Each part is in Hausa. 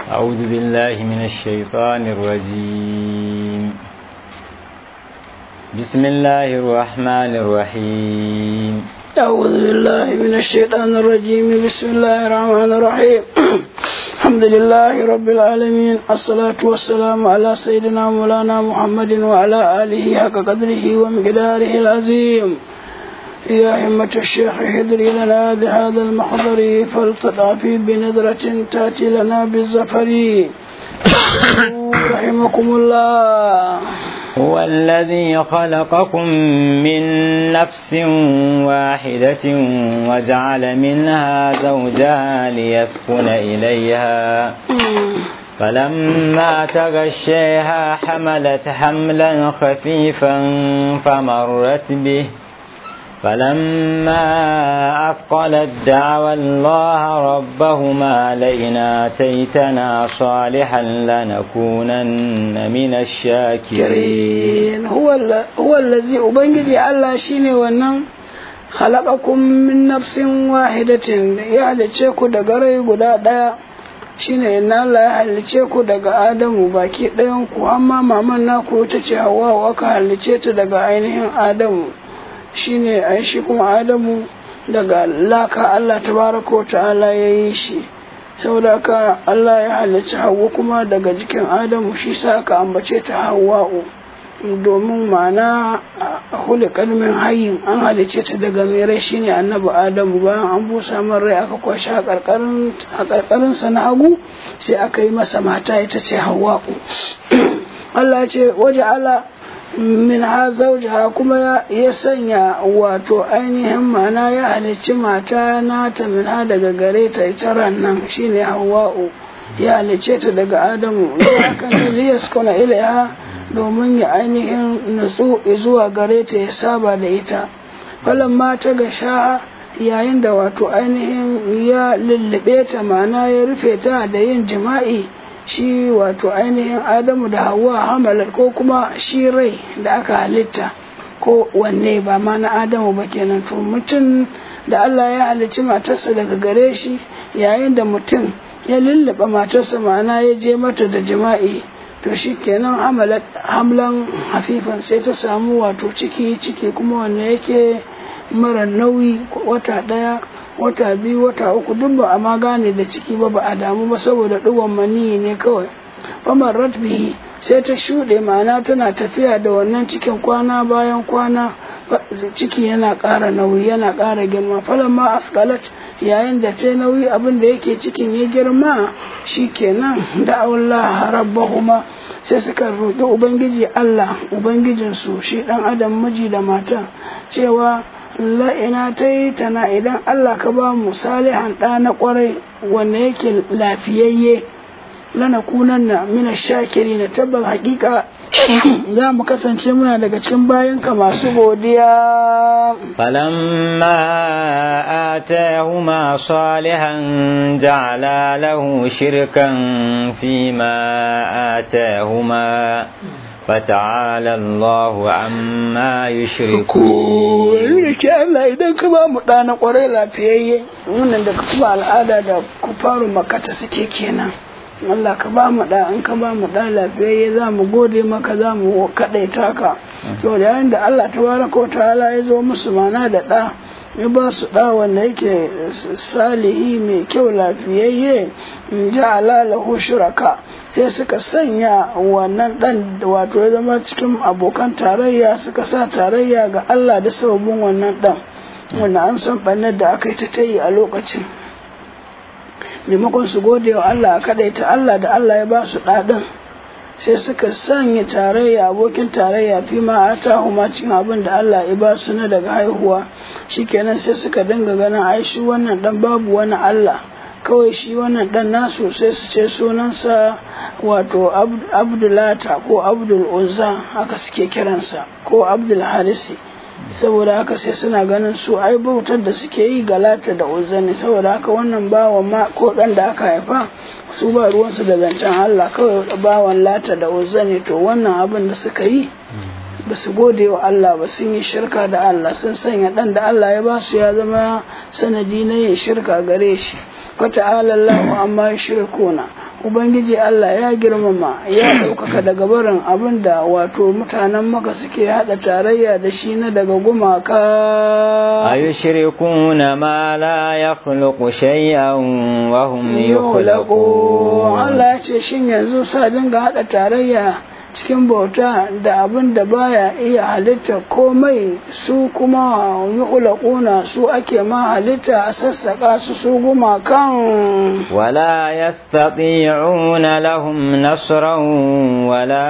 أعوذ بالله من الشيطان الرجيم بسم الله الرحمن الرحيم أعوذ بالله من الشيطان الرجيم بسم الله الرحمن الرحيم الحمد لله رب العالمين الصلاة والسلام على سيدنا مولانا محمد وعلى آله حق قدره ومقداره العظيم يا همة الشيخ حضري لنا بهذا المحضر فلتضعفي بنظرة تأتي لنا بالزفر رحمكم الله هو الذي خلقكم من نفس واحدة وجعل منها زوجها ليسكن إليها فلما تغشيها حملت حملا خفيفا فمرت به فلما أثقلت دعوى الله ربهما لئن آتيتنا صالحا لنكونن من الشاكرين هو هو الذي أبنجي الله شيني ونن خلقكم من نفس واحدة يعني تشيكو دقري قدا shine inna Allah ya halice ku daga Adamu baki ɗayan ku amma maman naku ta ce Hawwa aka halice ta daga ainihin Adamu shine ai shi kuma adamu daga laka Allah tabaraka wa ta'ala ya yi shi saboda haka Allah ya halicci hawa kuma daga jikin adamu shi sa aka ambace ta hawa'u domin ma'ana huli kalmin hayin an halicce ta daga mai rai shine annabi adamu bayan an busa man rai aka kwashe a karkarin sa na hagu sai aka yi masa mata ita ce hawa'u Allah ce waje ala min ha zaujaha kuma ya sanya wato ainihin mana ya halicci mata nata min ha daga gare ta ita nan shine hawa'u ya halicce ta daga adamu hakan da liyas kuna ilaiha domin ya ainihin nutsu zuwa gare ta ya saba da ita falon mata ga sha'a yayin da wato ainihin ya lullube ta mana ya rufe ta da yin jima'i shi wato ainihin adamu da hawa hamalar ko kuma shi rai da aka halitta ko wanne ba ma na adamu ba kenan to mutum da Allah ya halicci matarsa daga gare shi yayin da mutum ya lullaba matarsa ma'ana ya je mata da jima'i to shi kenan hamlan hafifan sai ta samu wato ciki ciki kuma wanne yake mara nauyi wata ɗaya wata biyu wata uku duk ba a ma gane da ciki ba ba a damu ba saboda ɗigon maniyi ne kawai famar ratbihi sai ta shuɗe ma'ana tana tafiya da wannan cikin kwana bayan kwana ciki yana ƙara nauyi yana ƙara girma falon ma askalat yayin da ta nauyi abin da yake cikin ya girma shi kenan da Allah rabbahuma sai suka roƙi ubangiji Allah ubangijinsu shi ɗan adam miji da mata cewa la'ina ta yi tana idan Allah ka ba mu salihan ɗa na ƙwarai wanda yake lafiyayye lana kunan na mina shakiri na tabbas hakika za mu kasance muna daga cikin bayanka masu godiya فلما آتاهما صالحا جعلا له شركا فيما آتاهما فتعالى الله عما يشركون ke Allah idan ka ba mu ɗana ƙwarai lafiyayye wannan da kuma al'ada da kufaru makata suke kenan Allah ka ba mu da in ka ba mu da lafiyayye za mu gode maka za mu kaɗaita ka to da yayin da Allah tabaraka wa ta'ala ya zo musu mana da ɗa ya ba su ɗa wanda yake salihi mai kyau lafiyayye in ji lahu shuraka sai suka sanya wannan ɗan wato ya zama cikin abokan tarayya suka sa tarayya ga Allah da sababin wannan ɗan wanda an san ɓannar da aka yi ta tayi a lokacin maimakon su gode wa Allah a ta Allah da Allah ya ba su ɗaɗin sai suka sanya tarayya abokin tarayya fi ma a tahuma cikin abin da Allah ya ba su na daga haihuwa shikenan sai suka dinga ganin ai shi wannan dan babu wani Allah kawai shi wannan dan nasu sai su ce sunansa wato abdulata ko abdul uzza haka suke kiransa ko abdul harisi saboda haka sai suna ganin su ai bautar da suke yi galata da uzza ne saboda haka wannan bawan ma ko dan da aka haifa su ba ruwansu da zancen Allah kawai bawan lata da uzza ne to wannan abin da suka yi ba su gode wa Allah ba sun yi shirka da Allah sun sanya ɗan da Allah ya ba su ya zama sanadi na yin shirka gare shi fata'ala Allahu amma yushrikuna ubangiji Allah ya girmama ya ɗaukaka daga barin abin da wato mutanen maka suke haɗa tarayya da shi na daga gumaka أيشركون ما لا يخلق شيئا وهم yulaku يخلقون Allah ya ce shin yanzu sa dinga haɗa tarayya cikin bauta da abin da baya iya halitta komai su kuma yu'laquna su ake ma halitta a sassaƙa su su gumakan ولا يستطيعون لهم نصرا ولا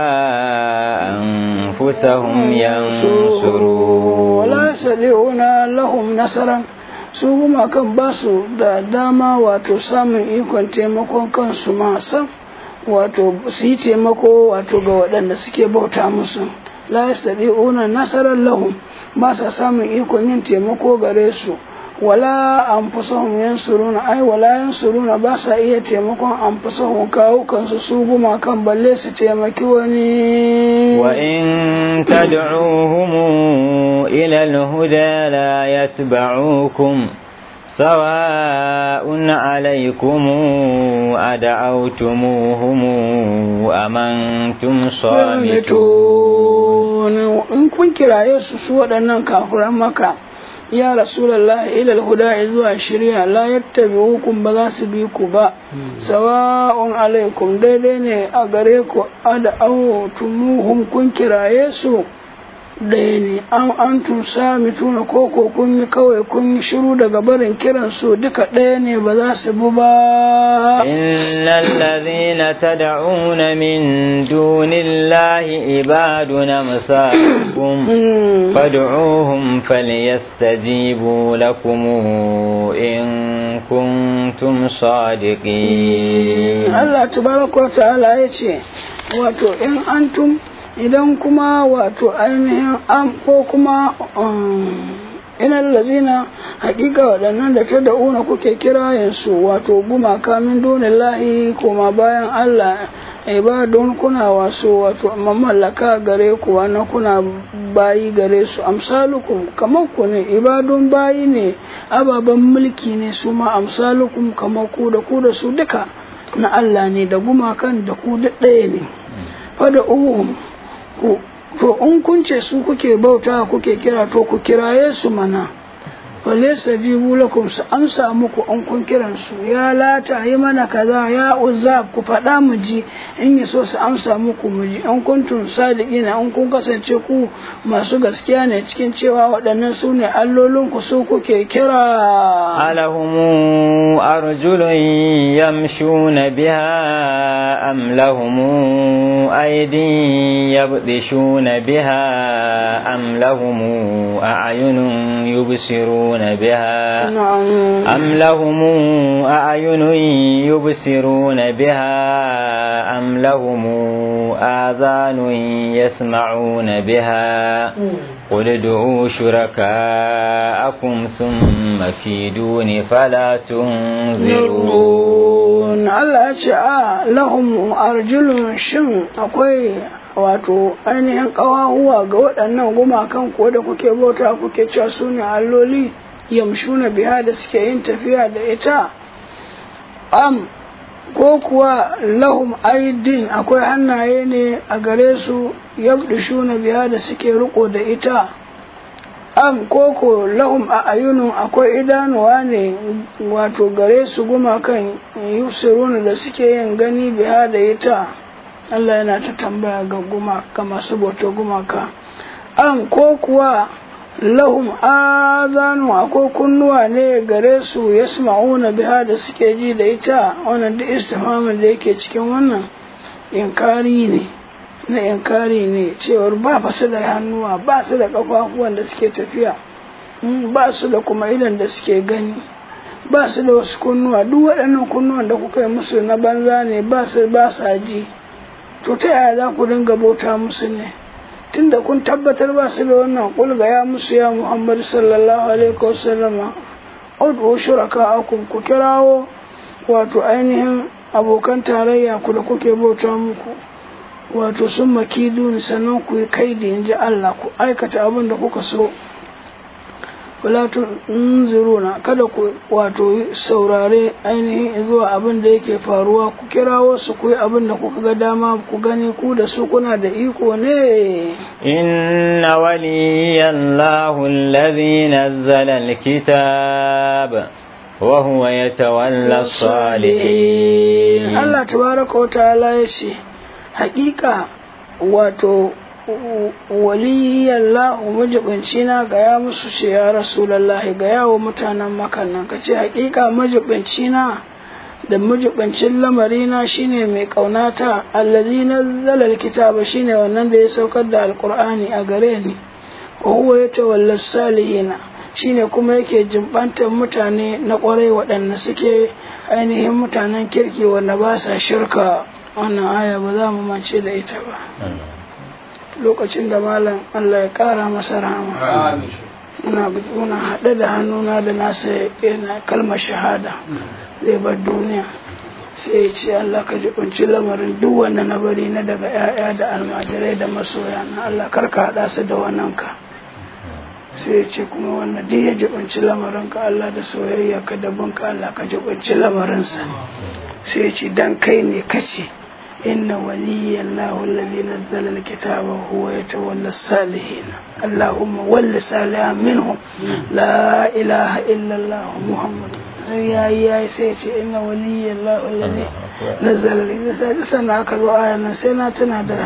أنفسهم ينصرون wala sadi'una lahum nasaran su gumakan ba su da dama wato samun ikon taimakon kansu ma sam wato su yi taimako wato ga waɗanda suke bauta musu la yastadi'una nasaran lahum ba sa samun ikon yin taimako gare su wala anfusahum yansuruna ai wala yansuruna ba sa iya taimakon anfusahum kawo kansu su gumakan balle su taimaki wani وإن تدعوهم إلى الهدى لا يتبعوكم سواء عليكم أدعوتموهم أم أنتم صامتون in kun kiraye su su waɗannan kafiran maka ya rasulallah ilal huda zuwa shirya la yattabi'ukum ba za su bi ku ba sawa'un alaikum daidai ne a gare ku ada tumuhum kun kiraye su ɗaya ne an antum sami tuna koko kun yi kawai kun yi shiru daga barin kiran su duka ɗaya ne ba za su bi ba إن الذين تدعون من دون الله عباد أمثالكم Mm. فادعوهم فليستجيبوا لكم إن كنتم صادقين Allah tabaraka wa ta'ala ya ce wato in antum idan kuma wato ainihin am ko kuma um, inal lazina hakika waɗannan da ta da'una kuke kirayensu wato gumaka min dunillahi kuma bayan Allah ibadun kuna wasu wato mamallaka gare ku wani kuna bayi gare su amsalukum kamar ku ne ibadun bayi ne ababen mulki ne su ma amsalukum kamar ku da ku da su duka na Allah ne da gumakan da ku duk ɗaya ne fada uhum ku to in kun ce su kuke bauta kuke kira to ku kiraye su mana falaysa jibu lakum su amsa muku in kun kiran su ya lata yi mana kaza ya uzza ku faɗa mu ji in yi so su amsa muku mu ji in kuntum sadiqina in kun kasance ku masu gaskiya ne cikin cewa waɗannan su ne allolin ku su kuke kira ألهم أرجل يمشون بها أم لهم أيدي يبطشون بها أم لهم أعين يبصرون بها na'am أم لهم أعين يبصرون بها أم لهم آذان يسمعون بها قل ادعوا شركاءكم ثم كيدون فلا تنظرون Nurun Allah ya ce a lahum arjulun shin akwai wato ainihin ƙawahuwa ga waɗannan gumakan ko da kuke bauta kuke cewa su ne alloli yamshuna biya da suke yin tafiya da ita am ko kuwa lahum aidin akwai hannaye ne a gare su yabdishuna biya da suke riko da ita am koko lahum a ayunun akwai idanuwa ne wato gare su gumakan yusiruna da suke yin gani biya da ita Allah yana ta tambaya ga gumaka masu bauta gumaka am ko kuwa lahum azanu akwai kunnuwa ne gare su yasma'una biha da suke ji da ita wannan duk istifhamin da yake cikin wannan inkari ne na inkari ne cewar ba fa su da hannuwa ba su da kafafuwan da suke tafiya mm, ba su da kuma idan da suke gani ba su da wasu kunnuwa duk waɗannan kunnuwan da kuka yi musu na banza ne ba su ba sa ji to ta yaya za ku dinga bauta musu ne tunda kun tabbatar ba su da wannan kulga ya musu ya muhammad sallallahu alaihi wasallama ud'u shuraka'akum ku kirawo wato ainihin abokan tarayya ku da kuke bauta muku wato sun makidun sannan ku yi kaidi in ji Allah ku aikata abin da kuka so wala tunziruna kada ku wato saurare ainihin zuwa abin da yake faruwa ku kirawo su ku yi abin da kuka ga dama ku gani ku da su kuna da iko ne inna waliyallahu alladhi nazzala alkitab wa huwa yatawalla salihin Allah tabaraka wa ta'ala ya ce haƙiƙa wato waliyallahu majibinci na gaya musu ce ya rasulallahi gaya wa mutanen makannan ka ce hakika majibinci na da majibincin lamari na shine mai kaunata allazi nazzala kitaba shine wannan da ya saukar da alqur'ani a gare ni wa huwa yatawalla salihina shine kuma yake jimbantar mutane na kwarai waɗanda suke ainihin mutanen kirki wanda ba sa shirka wannan aya ba za mu mance da ita ba lokacin da malam Allah ya ƙara masa rahama muna haɗe da hannuna da nasa yana kalmar shahada zai bar duniya sai ya ce Allah ka ji kunci lamarin duk wanda na bari na daga 'ya'ya da almajirai da masoya na Allah karka haɗa su da wannan ka sai ya ce kuma wannan duk ya ji kunci lamarin ka Allah da soyayya ka da bunka Allah ka ji kunci lamarinsa sai ya ce dan kai ne kace إن ولي الله الذي نزل الكتاب وهو يتولى الصالحين اللهم ول صالحا منهم لا إله إلا الله محمد يا يا سيتي إن ولي الله الذي نزل الكتاب سنة كذو آية سنة تنادى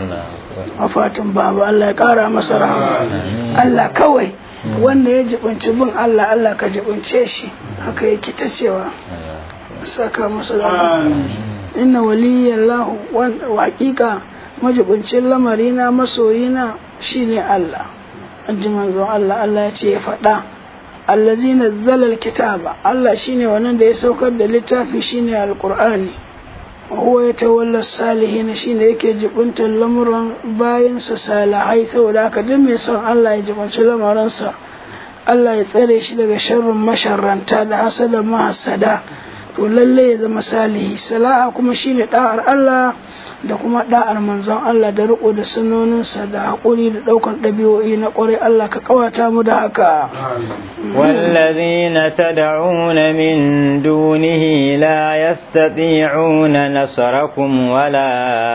وفاتن بابا الله يقارى مسرح الله كوي wanda ya jibinci bin Allah Allah ka jibince shi haka yake ta cewa saka masa da inna waliyallahu wa hakika majibincin lamarina masoyina shine Allah anji manzon Allah Allah ya ce ya faɗa allazi nazzala alkitaba Allah shine wannan da ya saukar da littafi shine alqur'ani wa huwa yatawalla salihin shine yake jibuntar lamuran bayan sa salihai saboda haka duk mai son Allah ya jibunci lamaransa Allah ya tsare shi daga sharrin masharranta da hasada mahasada to lalle ya zama salihi sala'a kuma shine da'ar Allah da kuma da'ar manzon Allah da riko da sunoninsa da haƙuri da ɗaukan ɗabi'o'i na ƙwarai Allah ka kawata mu da haka والذين تدعون من دونه لا يستطيعون نصركم ولا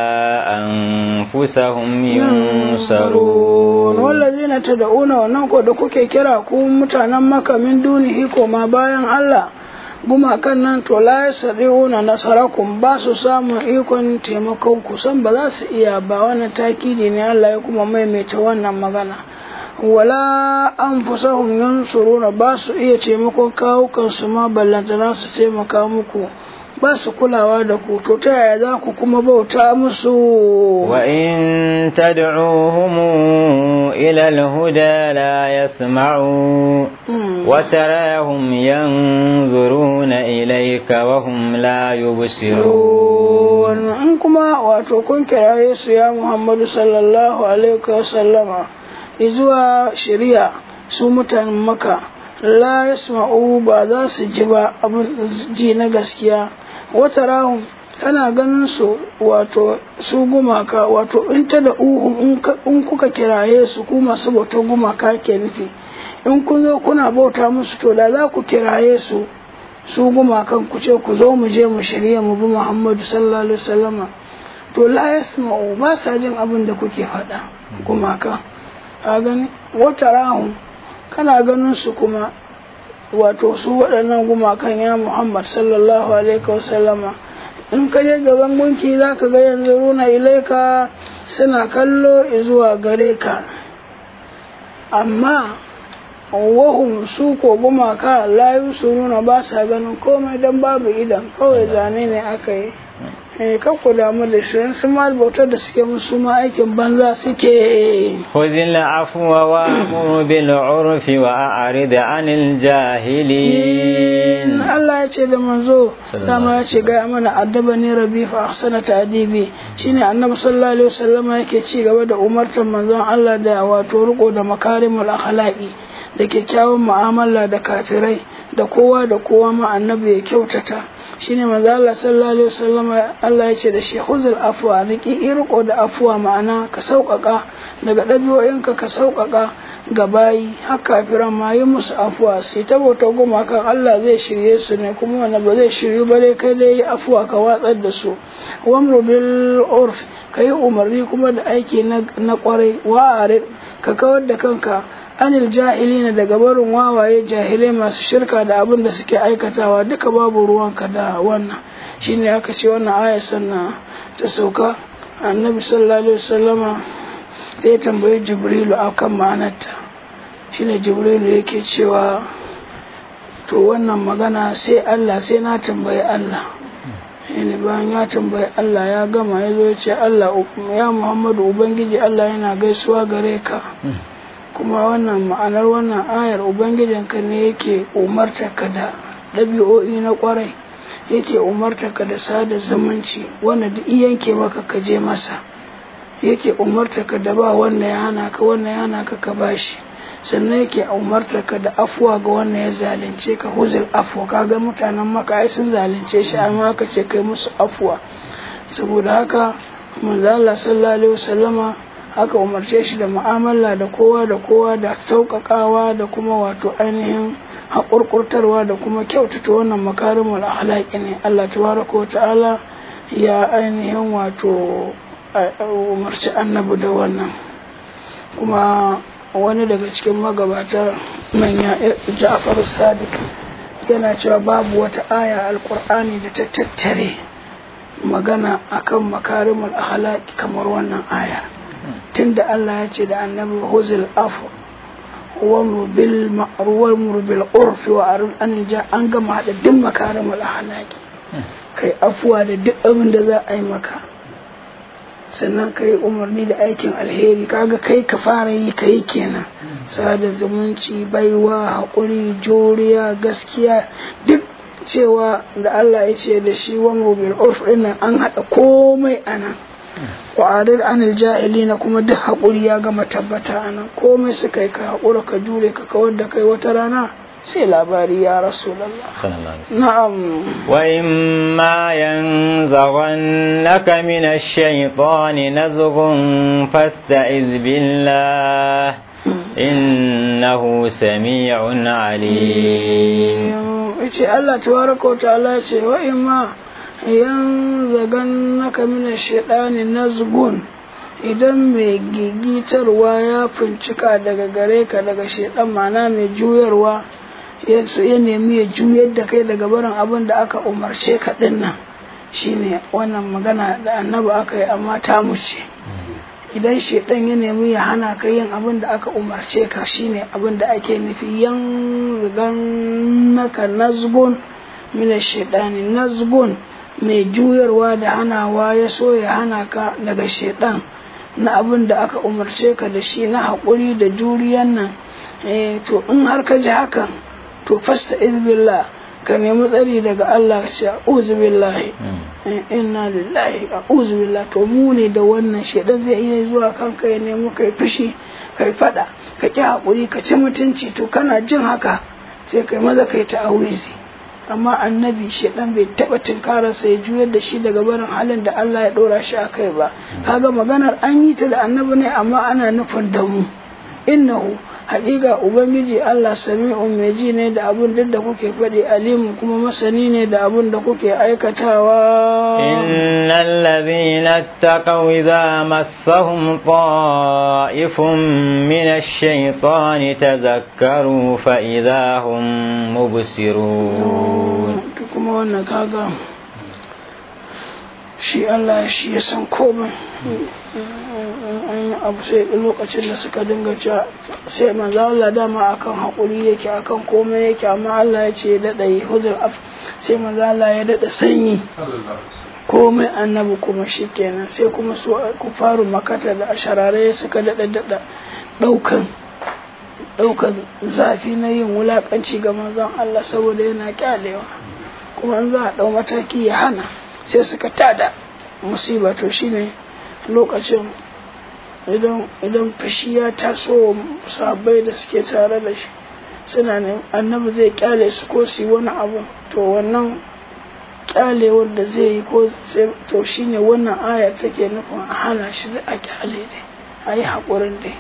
أنفسهم ينصرون والذين تدعون وننكو da kuke kira ku mutanen maka min dunihi koma bayan Allah gumakan nan to la yasri'una nasarakum ba su samun ikon taimakon ku san ba za su iya ba wannan takidi ne Allah ya kuma maimaita wannan magana wala anfusahum yansuruna ba su iya taimakon kawukan su ma ballantana su taimaka muku ba su kulawa da ku to ta yaya za ku kuma bauta musu wa in tad'uhum ila al-huda la yasma'u wa tarahum yanzuruna ilayka wa hum la yubsirun in kuma wato kun kiraye su ya Muhammadu sallallahu alaihi wa sallama izuwa shari'a su mutanen maka la yasma'u ba za su ji ba abin ji na gaskiya wata rahun kana ganin su wato su gumaka wato in ta da uhun in kuka kiraye su ku masu bautar gumaka ke nufi in kun zo kuna bauta musu to da za ku kiraye su su gumakan ku ce ku zo mu je mu shirya mu bi muhammadu sallallahu alaihi wasallama to la yasma'u ba sa jin abin da kuke faɗa gumaka a gani wata rahun kana ganin su kuma wato su waɗannan gumakan ya Muhammad sallallahu alaihi wasallama in ka je gaban gunki za ka ga yanzu runa ilaika suna kallo zuwa gare ka amma wahum su ko gumaka layu su nuna ba sa ganin komai don babu idan kawai zane ne aka yi eh ku damu da shi su ma bautar da suke musu ma aikin banza suke khudhil afwa wa amur bil urfi wa a'rid anil jahilin Allah ya ce da manzo dama ya ce ga mana addaba ne rabbi fa ahsana ta'dibi shine annabi sallallahu alaihi wasallam yake ci gaba da umartar manzon Allah da wato riko da makarimul akhlaqi da kyakkyawan mu'amala da kafirai da kowa da kowa ma annabi ya kyautata shine manzo Allah sallallahu alaihi wasallama Allah ya ce da shi huzul afwa riki irko da afwa ma'ana ka sauƙaƙa daga ɗabi'o'inka ka sauƙaƙa ga bayi haka kafiran ma yi musu afwa sai ta bauta goma kan Allah zai shirye su ne kuma wanda ba zai shiryu ba dai kai dai yi afwa ka watsar da su wamru bil urf ka yi umarni kuma da aiki na kwarai wa'arid ka kawar da kanka anil jahilina daga barin wawaye jahilai masu shirka da abin da suke aikatawa duka babu ruwanka da wannan shine aka ce wannan ayar sannan ta sauka annabi sallallahu alaihi wasallama zai tambayi jibrilu akan ma'anarta shine jibrilu yake cewa to wannan magana sai Allah sai na tambayi Allah ne bayan ya tambayi Allah ya gama ya zo ya ce Allah ya Muhammadu Ubangiji Allah yana gaisuwa gare ka kuma wannan ma'anar wannan ayar ubangijinka ne yake umarta ka da ɗabi'o'i na ƙwarai yake umarta ka da sada zumunci wanda duk yanke maka ka je masa yake umarta ka da ba wanda ya hana ka wanda ya hana ka ka bashi sannan yake umarta ka da afuwa ga wanda ya zalunce ka huzul afuwa kaga mutanen maka ai sun zalunce shi amma ka ce kai musu afuwa saboda haka manzo Allah sallallahu alaihi wasallama aka umarce shi da mu'amala da kowa da kowa da sauƙaƙawa da kuma wato ainihin haƙurƙurtarwa da kuma kyautata wannan makarimul akhlaqi ne Allah tabaraka wa ta'ala ya ainihin wato umarci annabi da wannan kuma wani daga cikin magabata manya Ja'far Sadiq yana cewa babu wata aya alƙur'ani da ta tattare magana akan makarimul akhlaqi kamar wannan aya tunda Allah ya ce da annabi huzul afu wamru bil ma'ruf bil urf wa arul an ja an gama hada duk makarimul ahlaki kai afuwa da duk abin da za a yi maka sannan kai umarni da aikin alheri kaga kai ka fara yi kai kenan sada zumunci baiwa haƙuri juriya gaskiya duk cewa da Allah ya ce da shi wamru bil urf dinnan an hada komai anan ƙwarar anil jahili na kuma duk haƙuri ya gama tabbata a nan komai suka yi ka haƙura ka jure ka kawar da kai wata rana sai labari ya rasu na'am wa imma yanzaghannaka min ash-shaytani nazghun fasta'iz billah innahu sami'un alim yace Allah tabaraka wa ta'ala ce wa imma yanzagannaka mina shaɗani nazgun idan mai gigitarwa ya fincika daga gare ka daga shaɗan mana mai juyarwa ya nemi ya juyar da kai daga barin abin da aka umarce ka nan shine wannan magana da annaba aka yi amma ta ce idan shaɗan ya nemi ya hana ka yin abin da aka umarce ka shine abin da ake nufi yanzagannaka nazgun mina shaɗani nazgun mai juyarwa da hanawa ya so ya hana ka daga shaidan na abin da aka umarce ka da shi na haƙuri da juriyan nan to in har ka ji hakan to fasta izbillah ka nemi tsari daga Allah ka ce a'udhu billahi inna lillahi a'udhu billahi to mu ne da wannan shaidan zai iya zuwa kanka ya nemi kai fushi kai fada ka ki haƙuri ka ci mutunci to kana jin haka sai kai maza kai ta'awizi amma annabi shedan bai taba tunkararsa ya juyar da shi daga barin halin da Allah ya dora shi a kai ba kaga maganar an yi ta da annabi ne amma ana nufin da mu innahu haƙiƙa ubangiji Allah sami'un mai ji ne da abun duk da kuke faɗi alimu kuma masani ne da abun da kuke aikatawa innal ladhina taqaw idza massahum ta'ifun min ash-shaytani tadhakkaru fa idza hum mubsirun kuma wannan kaga shi Allah shi ya san komai an yi abu sai lokacin da suka dinga cewa sai manzo Allah dama akan haƙuri yake akan komai yake amma Allah ya ce daɗa yi huzur af sai manzo Allah ya daɗa sanyi komai annabi kuma shi kenan sai kuma su ku faru makata da asharare suka daɗa daɗa ɗaukan ɗaukan zafi na yin wulaƙanci ga manzon Allah saboda yana kyalewa kuma an za a ɗau mataki ya hana sai suka tada musiba to shine lokacin idan idan fushi ya taso wa sahabbai da suke tare da shi suna ne annabi zai kyale su ko su yi wani abu to wannan kyalewar da zai yi ko to shine wannan aya take nufin a hana shi da a kyale dai a yi haƙurin dai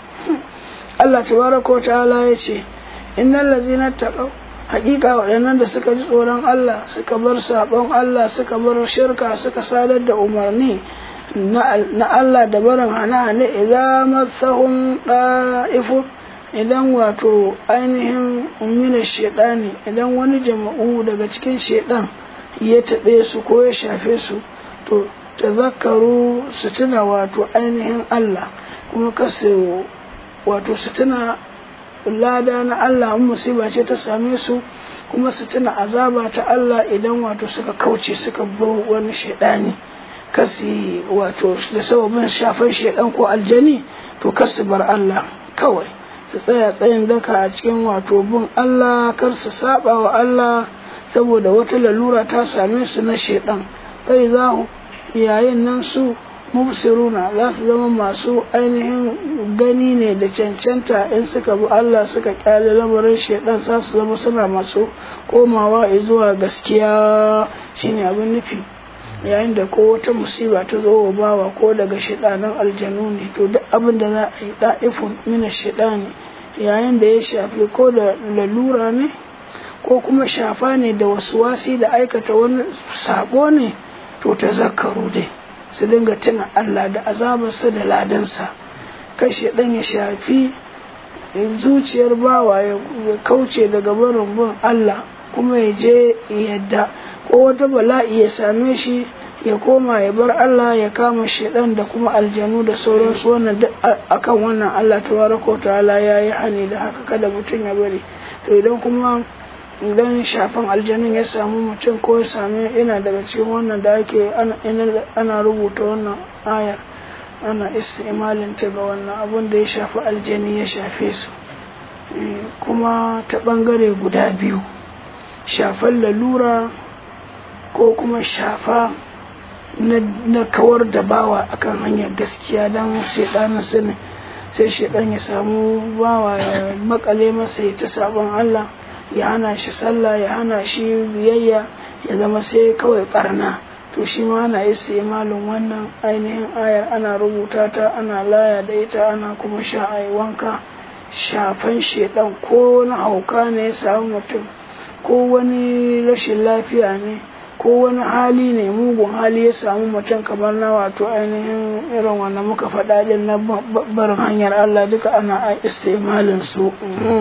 Allah tabaraka wa ta'ala ya ce innal ladzina taqaw haƙiƙa waɗannan da suka ji tsoron Allah suka bar saɓon Allah suka bar shirka suka sadar da umarni na Allah da barin hana-hane idan matsahun ɗa'ifu idan wato ainihin umina shaidani idan wani jama'u daga cikin shaidan ya taɓe su ko ya shafe su to tazakkaru su tuna wato ainihin Allah kuma kasu wato su tuna lada na Allah in musiba ce ta same su kuma su tuna azaba ta Allah idan wato suka kauce suka bar wani shaidani kasi wato da sababin shafan shaidan ko aljani to kasu bar Allah kawai su tsaya tsayin daka a cikin wato bin Allah kar su saba wa Allah saboda wata lalura ta same su na shaidan kai za yayin nan su mubsiruna za su zama masu ainihin gani ne da cancanta in suka bi Allah suka kyale lamarin shaidan za su zama suna masu komawa zuwa gaskiya shine abin nufi yayin da ko wata musiba ta zo wa bawa ko daga shaidanan aljanu ne to duk abin da za a yi da'ifun mina shaidani yayin da ya shafi ko da lalura ne ko kuma shafa ne da wasu wasi da aikata wani sabo ne to ta zakaru dai su dinga tuna Allah da azabarsa da ladansa kai shaidan ya shafi zuciyar bawa ya kauce daga barin bin Allah kuma ya je yadda ko wata bala'i ya same shi ya koma ya bar Allah ya kama shaidan da kuma aljanu da sauransu wannan duk akan wannan Allah tabaraka ta'ala ya yi hani da haka kada mutum ya bari to idan kuma idan shafin aljanun ya samu mutum ko ya sami yana daga cikin wannan da ake ana rubuta wannan ayar ana istimalin ta ga wannan abun da ya shafi aljani ya shafe su kuma ta bangare guda biyu shafan lalura ko kuma shafa na kawar da bawa akan hanyar gaskiya don shaidanin sani sai shaidan ya samu bawa ya makale masa ya ta sabon Allah ya hana shi sallah ya hana shi biyayya ya zama sai kawai barna to shi ma ana istimalin wannan ainihin ayar ana rubuta ta ana laya da ita ana kuma sha a wanka shafan shaidan ko wani hauka ne ya samu mutum ko wani rashin lafiya ne ko wani hali ne mugun hali ya samu mutum kamar na wato ainihin irin wanda muka faɗa din na barin hanyar Allah duka ana istimalin su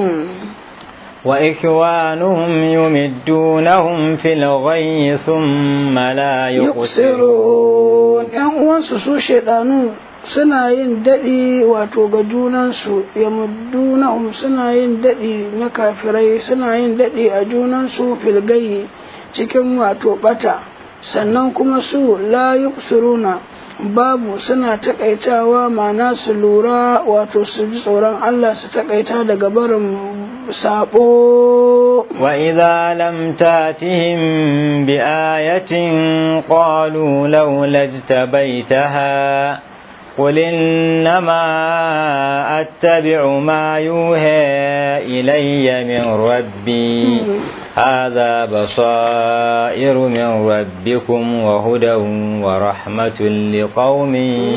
وإخوانهم يمدونهم في الغي ثم لا يقصرون ‘yan uwansu su shaidanu suna yin daɗi wato ga junansu ya muddunahum suna yin daɗi na kafirai suna yin daɗi a junansu filgayi cikin wato ɓata sannan kuma su la yuqsiruna babu suna takaitawa ma'ana su lura wato su ji tsoron Allah su takaita daga barin sabo وإذا لم تاتهم بآية قالوا لولا اجتبيتها قل إنما أتبع ما يوحى إلي من ربي هذا بصائر من ربكم وهدى ورحمة لقوم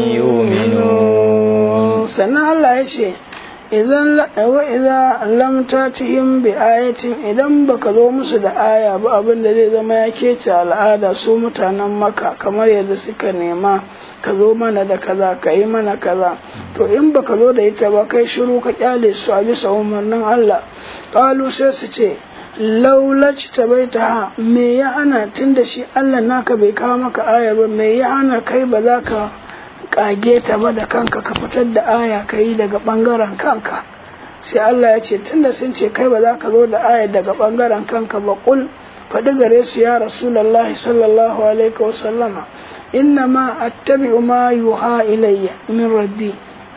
يؤمنون سنة الله يشي idan wa idza lam tatihim bi ayatin idan baka zo musu da aya ba abin da zai zama ya kece al'ada su mutanen maka kamar yadda suka nema ka zo mana da kaza ka yi mana kaza to in baka zo da ita ba kai shiru ka kyale su a bisa umarnin Allah qalu sai su ce laulaci ta bai ta me ya hana tun da shi Allah naka bai kawo maka aya ba me ya hana kai ba za ka kage ta ba da kanka ka fitar da aya ka yi daga bangaren kanka sai Allah ya ce tunda sun ce kai ba za ka zo da aya daga bangaren kanka ba kul faɗi gare su ya rasulallahi sallallahu alaihi wa sallama inna ma attabi'u ma yuha ilayya min rabbi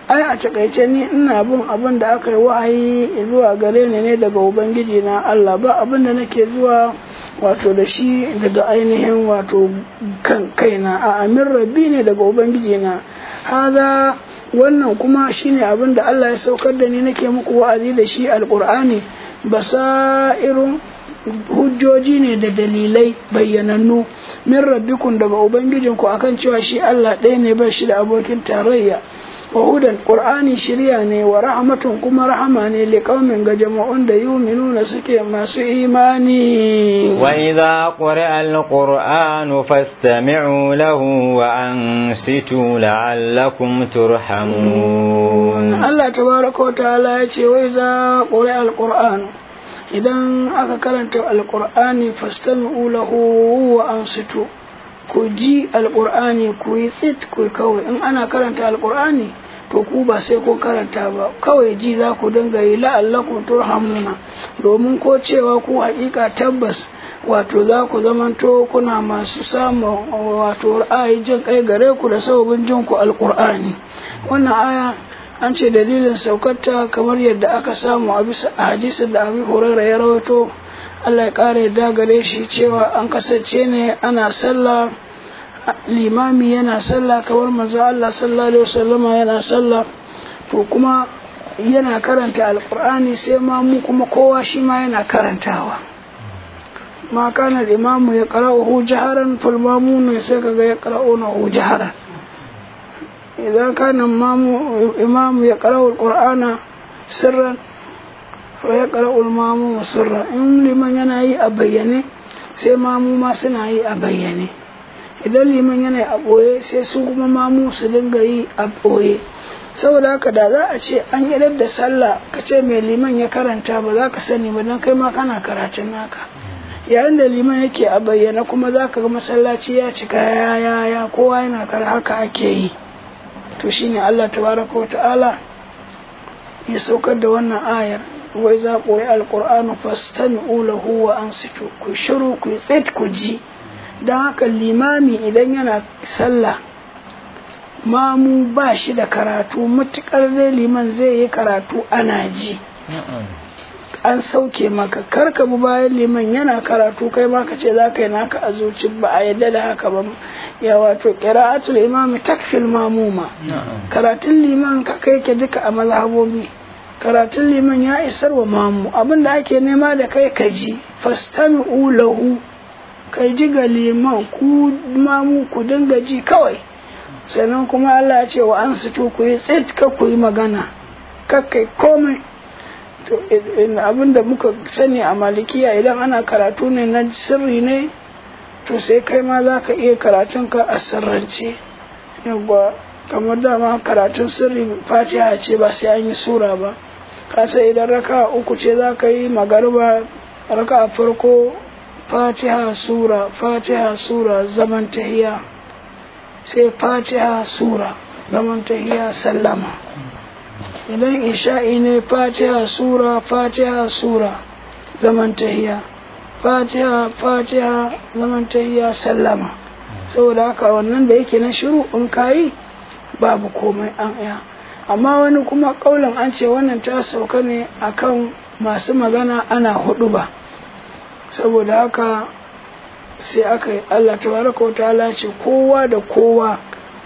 ai a takaice ni ina bin abin da aka yi wahayi zuwa gare ni ne daga ubangiji na Allah ba abin da nake zuwa wato da shi daga ainihin wato kan kaina a amin rabbi ne daga ubangiji na haza wannan kuma shine abin da Allah ya saukar da ni nake muku wa'azi da shi alqur'ani basairun hujjoji ne da dalilai bayyanannu min rabbikun daga ubangijinku akan cewa shi Allah ɗaya ne ba shi da abokin tarayya wa hudan qur'ani shirya ne wa rahmatun kuma rahama ne li qaumin ga jama'un da yuminuna suke masu imani wa idza quri'a al-qur'anu fastami'u lahu wa ansitu la'allakum turhamun Allah tabaraka wa ta'ala ya ce wa idza quri'a al-qur'anu idan aka karanta alkur'ani fastami'u lahu wa ansitu ku ji alkur'ani ku yi tsit ku kawai in ana karanta alkur'ani to ku ba sai ku karanta ba kawai ji za ku dinga yi la'allakum turhamuna domin ko cewa ku hakika tabbas wato za ku zamanto kuna masu samun wato ra'ayi jin kai gare ku da sababin jin ku alkur'ani wannan aya an ce dalilin saukarta kamar yadda aka samu a bisa a hadisin da abi huraira ya rawaito Allah ya ƙara yadda gare shi cewa an kasance ne ana sallah limami yana sallah kamar manzo Allah sallallahu alaihi wasallama yana sallah to kuma yana karanta alqur'ani sai ma mu kuma kowa shi ma yana karantawa ma kana imamu ya qara'uhu jaharan fal mamunu sai kaga ya qara'unahu jaharan إذا كان إمام يقرأ القرآن سرا ويقرأ الماموم سرا إن لمن ينهي أبيني sai mamu ma suna yi a bayyane idan liman yana a ɓoye sai su kuma mamu su dinga yi a ɓoye saboda haka da za a ce an idar da sallah ka ce mai liman ya karanta ba za ka sani ba don kai ma kana karatun naka yayin da liman yake a bayyana kuma za ka ga masallaci ya cika ya ya ya kowa yana kar haka ake yi to shine Allah tabaraka wa ta'ala ya saukar da wannan ayar wai za ku yi alƙur'anu fastami'u lahu wa ansitu ku shiru ku tsit ku ji don haka limami idan yana sallah mamu ba shi da karatu matuƙar dai liman zai yi karatu ana ji an sauke maka karka bi bayan liman yana karatu kai ma ka ce za ka yi naka a zuci ba a yadda da haka ba ya wato qira'atul imami takfil mamuma karatun liman ka kai ke duka a mazhabobi karatun liman ya isar wa mamu abin da ake nema da kai ka ji fastami'u lahu kai ji ga liman ku mamu ku dinga ji kawai sannan kuma Allah ya ce wa an sito ku yi tsit ka ku yi magana kakkai komai to abin da muka sani a malikiya idan ana karatu ne na sirri ne to sai kai ma za ka iya karatun ka a sirrance yawwa kamar dama karatun sirri fatiha ce ba sai an yi sura ba ka sai idan raka uku ce za ka yi magarba raka farko fatiha sura fatiha sura zaman tahiya sai fatiha sura zaman tahiya sallama idan isha'i ne fatiha sura fatiha sura zaman tahiya fatiha fatiha zaman tahiya sallama saboda haka wannan da yake na shiru in kayi babu komai an iya amma wani kuma kaulin an ce wannan ta sauka ne akan masu magana ana hudu ba saboda haka sai aka yi Allah tabaraka wa ta'ala ce kowa da kowa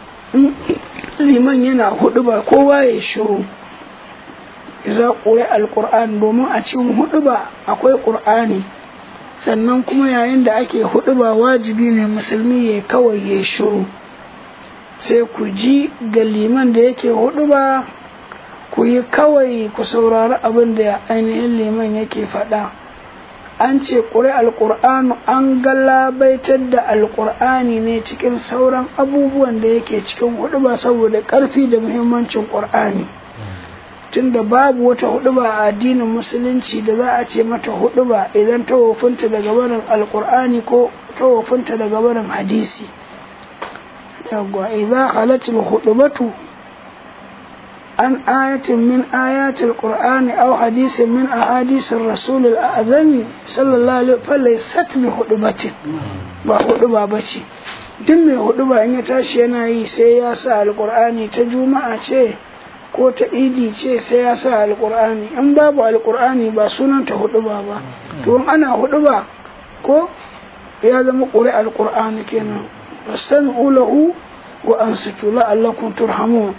liman yana hudu ba kowa ya shiru za ƙure alƙur'an domin a cikin hudu ba akwai ƙur'ani sannan kuma yayin da ake hudu ba wajibi ne musulmi ya kawai ya shiru sai ku ji ga liman da yake hudu ba ku yi kawai ku saurari abin da ainihin liman yake faɗa an ce ƙure alƙur'anu an galabaitar da alƙur'ani ne cikin sauran abubuwan da yake cikin hudu ba saboda ƙarfi da muhimmancin ƙur'ani tunda babu wata huduba a addinin musulunci da za a ce mata huduba idan ta wofinta daga barin alkur'ani ko ta wofinta daga barin hadisi yawwa idan halatul hudubatu an ayatin min ayatul qur'ani aw hadisin min ahadisin rasulul azami sallallahu alaihi wasallam sat bi hudubatin ba huduba bace duk mai huduba in ya tashi yana yi sai ya sa alkur'ani ta juma'a ce ko ta idi ce sai ya sa alkur'ani in babu alkur'ani ba sunanta hudu ba ba to in ana hudu ba ko ya zama ƙuri alkur'ani kenan wastami'u lahu wa ansitu la'allakum turhamun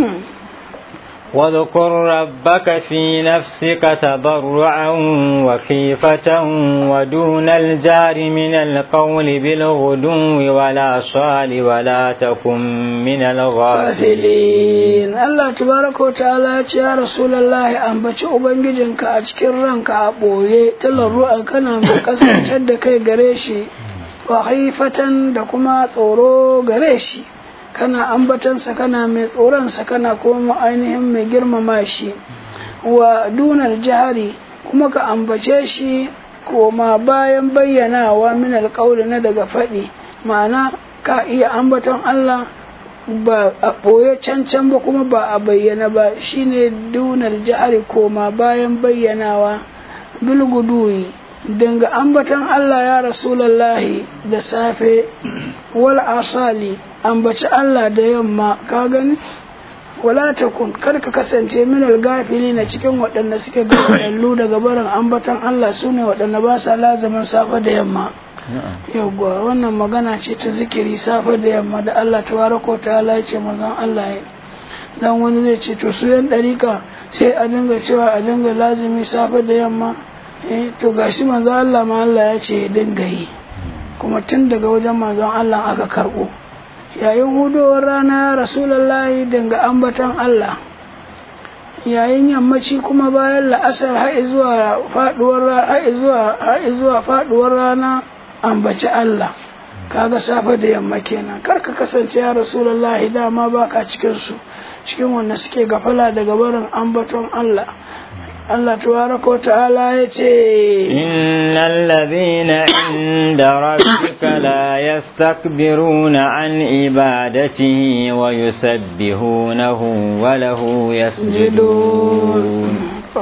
واذكر ربك في نفسك تضرعا وخيفة ودون الجار من القول بالغدو ولا صال ولا تكن من الغافلين الله تبارك وتعالى يا رسول الله ambaci ubangijinka a cikin ranka a ɓoye talarru'a kana mai kasantar da kai gare shi wa haifatan da kuma tsoro gare shi kana ambatansa kana mai tsoronsa kana kuma ainihin mai girmama shi wa dunar jihari kuma ka ambace shi koma bayan bayyanawa min alƙawli na daga faɗi ma'ana ka iya ambaton Allah ba a ɓoye cancan ba kuma ba a bayyana ba shine dunar jihari koma bayan bayyanawa bilguduyi dinga ambaton Allah ya rasulallahi da safe wal asali ambaci Allah da yamma ka gani wala takun kar ka kasance min gafili na cikin waɗanda suke gafalallu daga barin ambaton Allah su ne waɗanda ba sa lazamin safe da yamma yawwa wannan magana ce ta zikiri safe da yamma da Allah tabaraka ta'ala ya ce manzon Allah ya dan wani zai ce to su yan ɗarika sai a dinga cewa a dinga lazimi safe da yamma eh to gashi manzon Allah ma Allah ya ce ya dinga yi kuma tun daga wajen manzon Allah aka karɓo yayin hudowar rana rasulullahi dinga ambatan Allah yayin yammaci kuma bayan la'asar har zuwa faduwar har zuwa har zuwa faduwar rana ambaci Allah kaga safe da yamma kenan kar ka kasance ya rasulullahi dama baka cikin su cikin wanda suke gafala daga barin ambaton Allah Allah tabaraka ta'ala ya ce innal ladhina inda rabbika la yastakbiruna an ibadatihi wa yusabbihunahu wa lahu yasjudun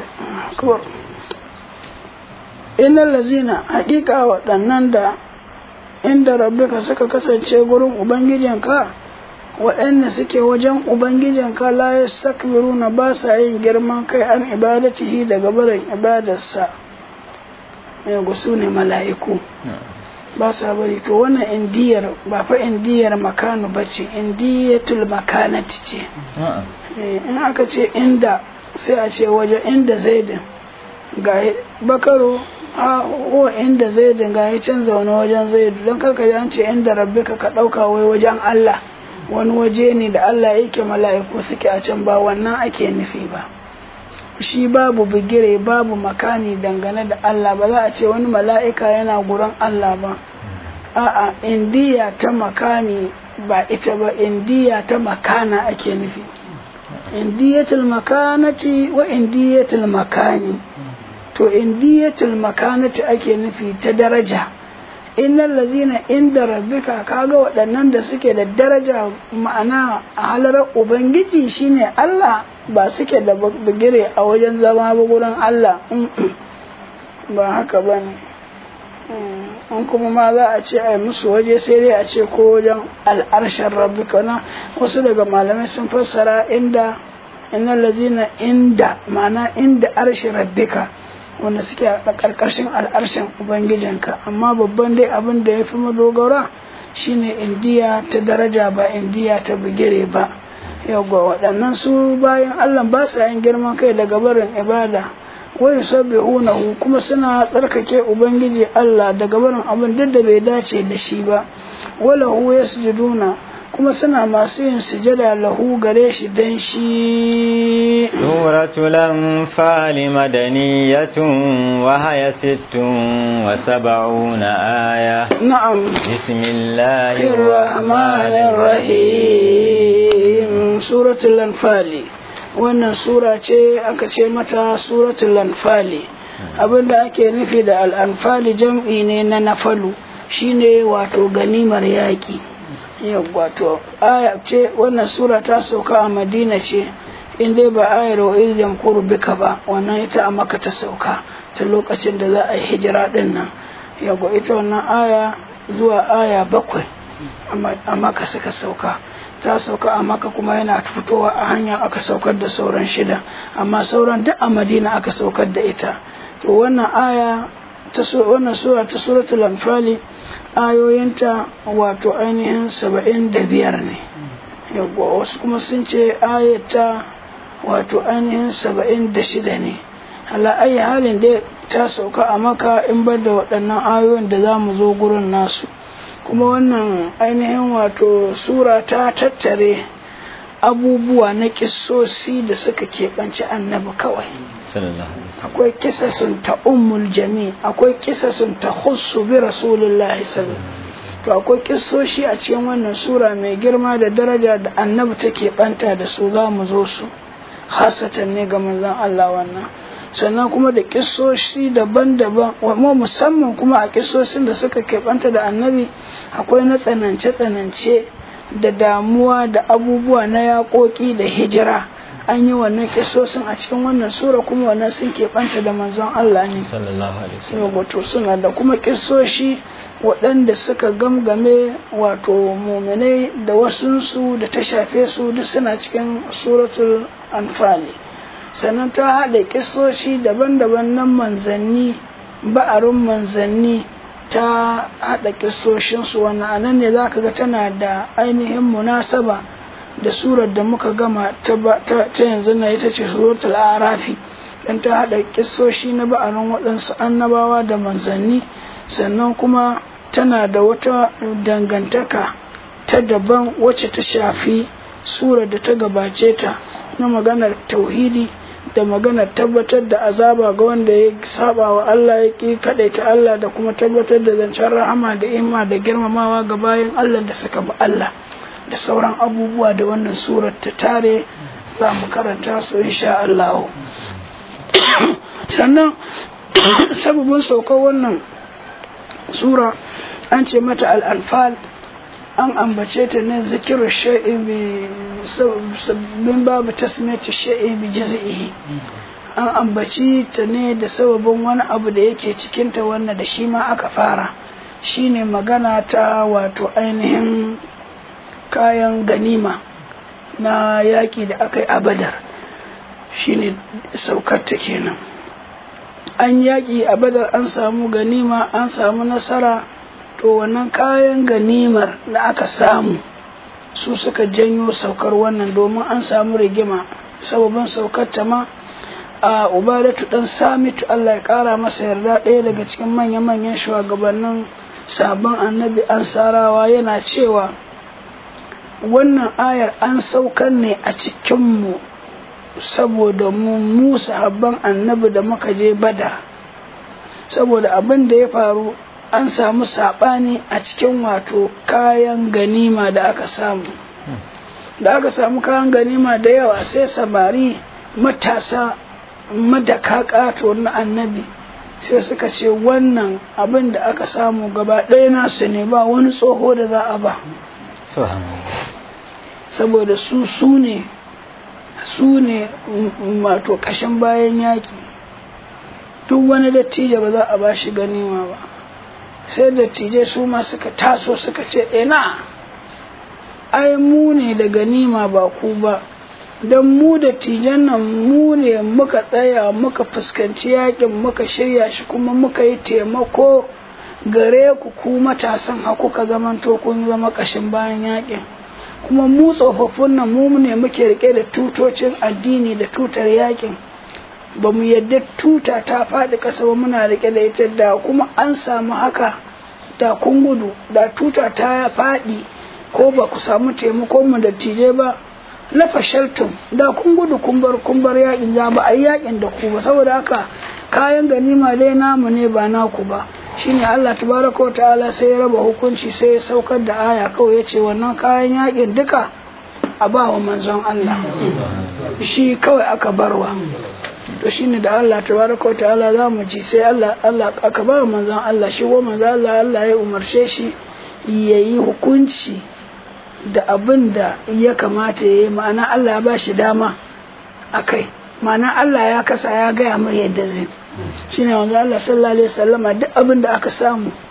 innal ladhina haqiqa waɗannan da inda rabbika suka kasance gurin ubangijinka waɗanda suke wajen Ubangijinka la ya stakbiruna ba sa yin girman kai an ibadatihi daga barin ibadarsa yau su ne mala'iku ba sa bari to wannan indiyar ba fa indiyar makanu ba ce indiyatul makanati ce in aka ce inda sai a ce wajen inda zaidin ga bakaro a ko inda zaidin ga ya can zaune wajen zaidu don karka an ce inda rabbi ka ka ɗauka wai wajen Allah wani waje ne da Allah yake mala'iku suke a can ba wannan ake nufi ba shi babu bigire babu makani dangane da Allah ba za a ce wani mala'ika yana gurin Allah ba a'a indiya ta makani ba ita ba indiya ta makana ake nufi indiyatul makanati wa indiyatul makani to indiyatul makanati ake nufi ta daraja innal lazina inda rabbika kaga waɗannan da suke da daraja ma'ana a halarar ubangiji shine Allah ba suke da bigire a wajen zama ba gurin Allah ba haka ba ne in kuma ma za a ce a yi musu waje sai dai a ce ko wajen al'arshen rabbika na wasu daga malamai sun fassara inda innal lazina inda ma'ana inda arshin rabbika wanda suke a ƙarƙashin al'arshen ubangijinka amma babban dai abin da ya fi madogara shine indiya ta daraja ba indiya ta bigire ba yawwa waɗannan su bayan allah ba sa yin girman kai daga barin ibada wai sabbihunahu kuma suna tsarkake ubangiji allah daga barin abin duk da bai dace da shi ba walahu yasjuduna kuma suna masu yin sujada lahu gare shi dan shi suratul anfal madaniyatun wa haya sittun wa sab'una aya na'am bismillahir rahmanir rahim suratul anfal wannan sura ce aka ce mata suratul anfal abinda ake nufi da al-anfal jam'i ne na nafalu shine wato ganimar yaki wato aya ce wannan sura ta sauka a madina ce in dai ba ayar wa irzin bika ba wannan ita a maka ta sauka ta lokacin da za a yi hijira din nan yago ita wannan aya zuwa aya bakwai a maka suka sauka ta sauka a maka kuma yana fitowa a hanya aka saukar da sauran shida amma sauran duk a madina aka saukar da ita to wannan aya ta wannan sura ta suratul anfali ayoyinta wato ainihin saba'in da biyar ne wasu kuma sun ce ayata wato ainihin saba'in da shida ne ala ayi halin da ta sauka a maka in bar da waɗannan ayoyin da za mu zo gurin nasu kuma wannan ainihin wato sura ta tattare abubuwa na kissosi da suka keɓanci annabi kawai akwai kisasun ta ummul jami akwai kisasun ta khussu bi rasulillahi sallallahu to akwai kissoshi a cikin wannan sura mai girma da daraja da annabi take banta da su za mu zo su hasatan ne ga manzon Allah wannan sannan kuma da kissoshi daban-daban wa musamman kuma a kissosin da suka keɓanta da annabi akwai na tsanance-tsanance da damuwa da abubuwa na yaƙoƙi da hijira an yi wannan kissosin a cikin wannan sura kuma wannan sun keɓanta da manzon Allah ne wato suna da kuma kissoshi waɗanda suka gamgame wato muminai da wasunsu da ta shafe su duk suna cikin suratul anfali sannan ta haɗa kisoshi daban-daban na manzanni ba'arin manzanni ta haɗa kisoshinsu wannan anan ne za ka ga tana da ainihin munasaba da surar da muka gama ta yanzu na ita ce suratul arafi dan ta haɗa kisoshi na ba'arin waɗansu annabawa da manzanni sannan kuma tana da wata dangantaka ta daban wacce ta shafi surar da ta gabace ta na maganar tauhidi da maganar tabbatar da azaba ga wanda ya saba wa Allah ya ƙi kaɗaita Allah da kuma tabbatar da zancen rahama da ima da girmamawa ga bayan Allah da suka bi Allah da sauran abubuwa da wannan surar ta tare za mu karanta su insha Allah sannan sababin saukar wannan sura an ce mata al'alfal an ambace ta ne zikirar sha'i min babu tasmiyar sha'i bi jaz'ihi an ambaci ta ne da sababin wani abu da yake cikinta wanda da shi ma aka fara shine magana ta wato ainihin kayan ganima na yaƙi da aka yi a badar shine saukar ta kenan an yaƙi a badar an samu ganima an samu nasara to wannan kayan ganimar da aka samu su suka janyo saukar wannan domin an samu rigima sababin saukar ta ma a ubadatu dan samitu Allah ya kara masa yarda ɗaya daga cikin manya-manyan shugabannin sabon annabi ansarawa yana cewa wannan ayar an saukar ne a cikinmu saboda mu mu sahabban annabi da muka je bada saboda abin da ya faru an samu saɓani a cikin wato kayan ganima da aka samu da aka samu kayan ganima da yawa sai samari matasa madaka ƙato na annabi sai suka ce wannan abin da aka samu gaba ɗaya nasu ne ba wani tsoho da za a ba saboda su su ne su ne wato ƙashin bayan yaƙi duk wani dattijo ba za a ba shi ganima ba sai dattijai su ma suka taso suka ce ina ai mu ne da ganima ba ku ba don mu dattijan nan mu ne muka tsaya muka fuskanci yakin muka shirya shi kuma muka yi taimako gare ku ku matasan haku ka zamanto kun zama kashin bayan yakin kuma mu tsofaffin nan mu ne muke rike da tutocin addini da tutar yakin ba mu yadda tuta ta faɗi ƙasa ba muna rike da ita da kuma an samu haka da kun gudu da tuta ta faɗi ko ba ku samu taimakon mu da tije ba na fashaltum da kun gudu kun bar kun bar yakin za ba a yi yakin da ku ba saboda haka kayan ganima dai namu ne ba naku ba shine Allah tabaraka wa ta'ala sai ya raba hukunci sai ya saukar da aya kawai ya ce wannan kayan yakin duka a ba wa manzon Allah shi kawai aka barwa to shine da Allah tabaraka ta'ala za mu ji sai Allah Allah aka ba manzon Allah shi ko manzon Allah Allah ya umarce shi yayi hukunci da abin da ya kamata yayi ma'ana Allah ya ba shi dama akai ma'ana Allah ya kasa ya gaya mai yadda zai shine manzon Allah sallallahu alaihi wasallama duk abin da aka samu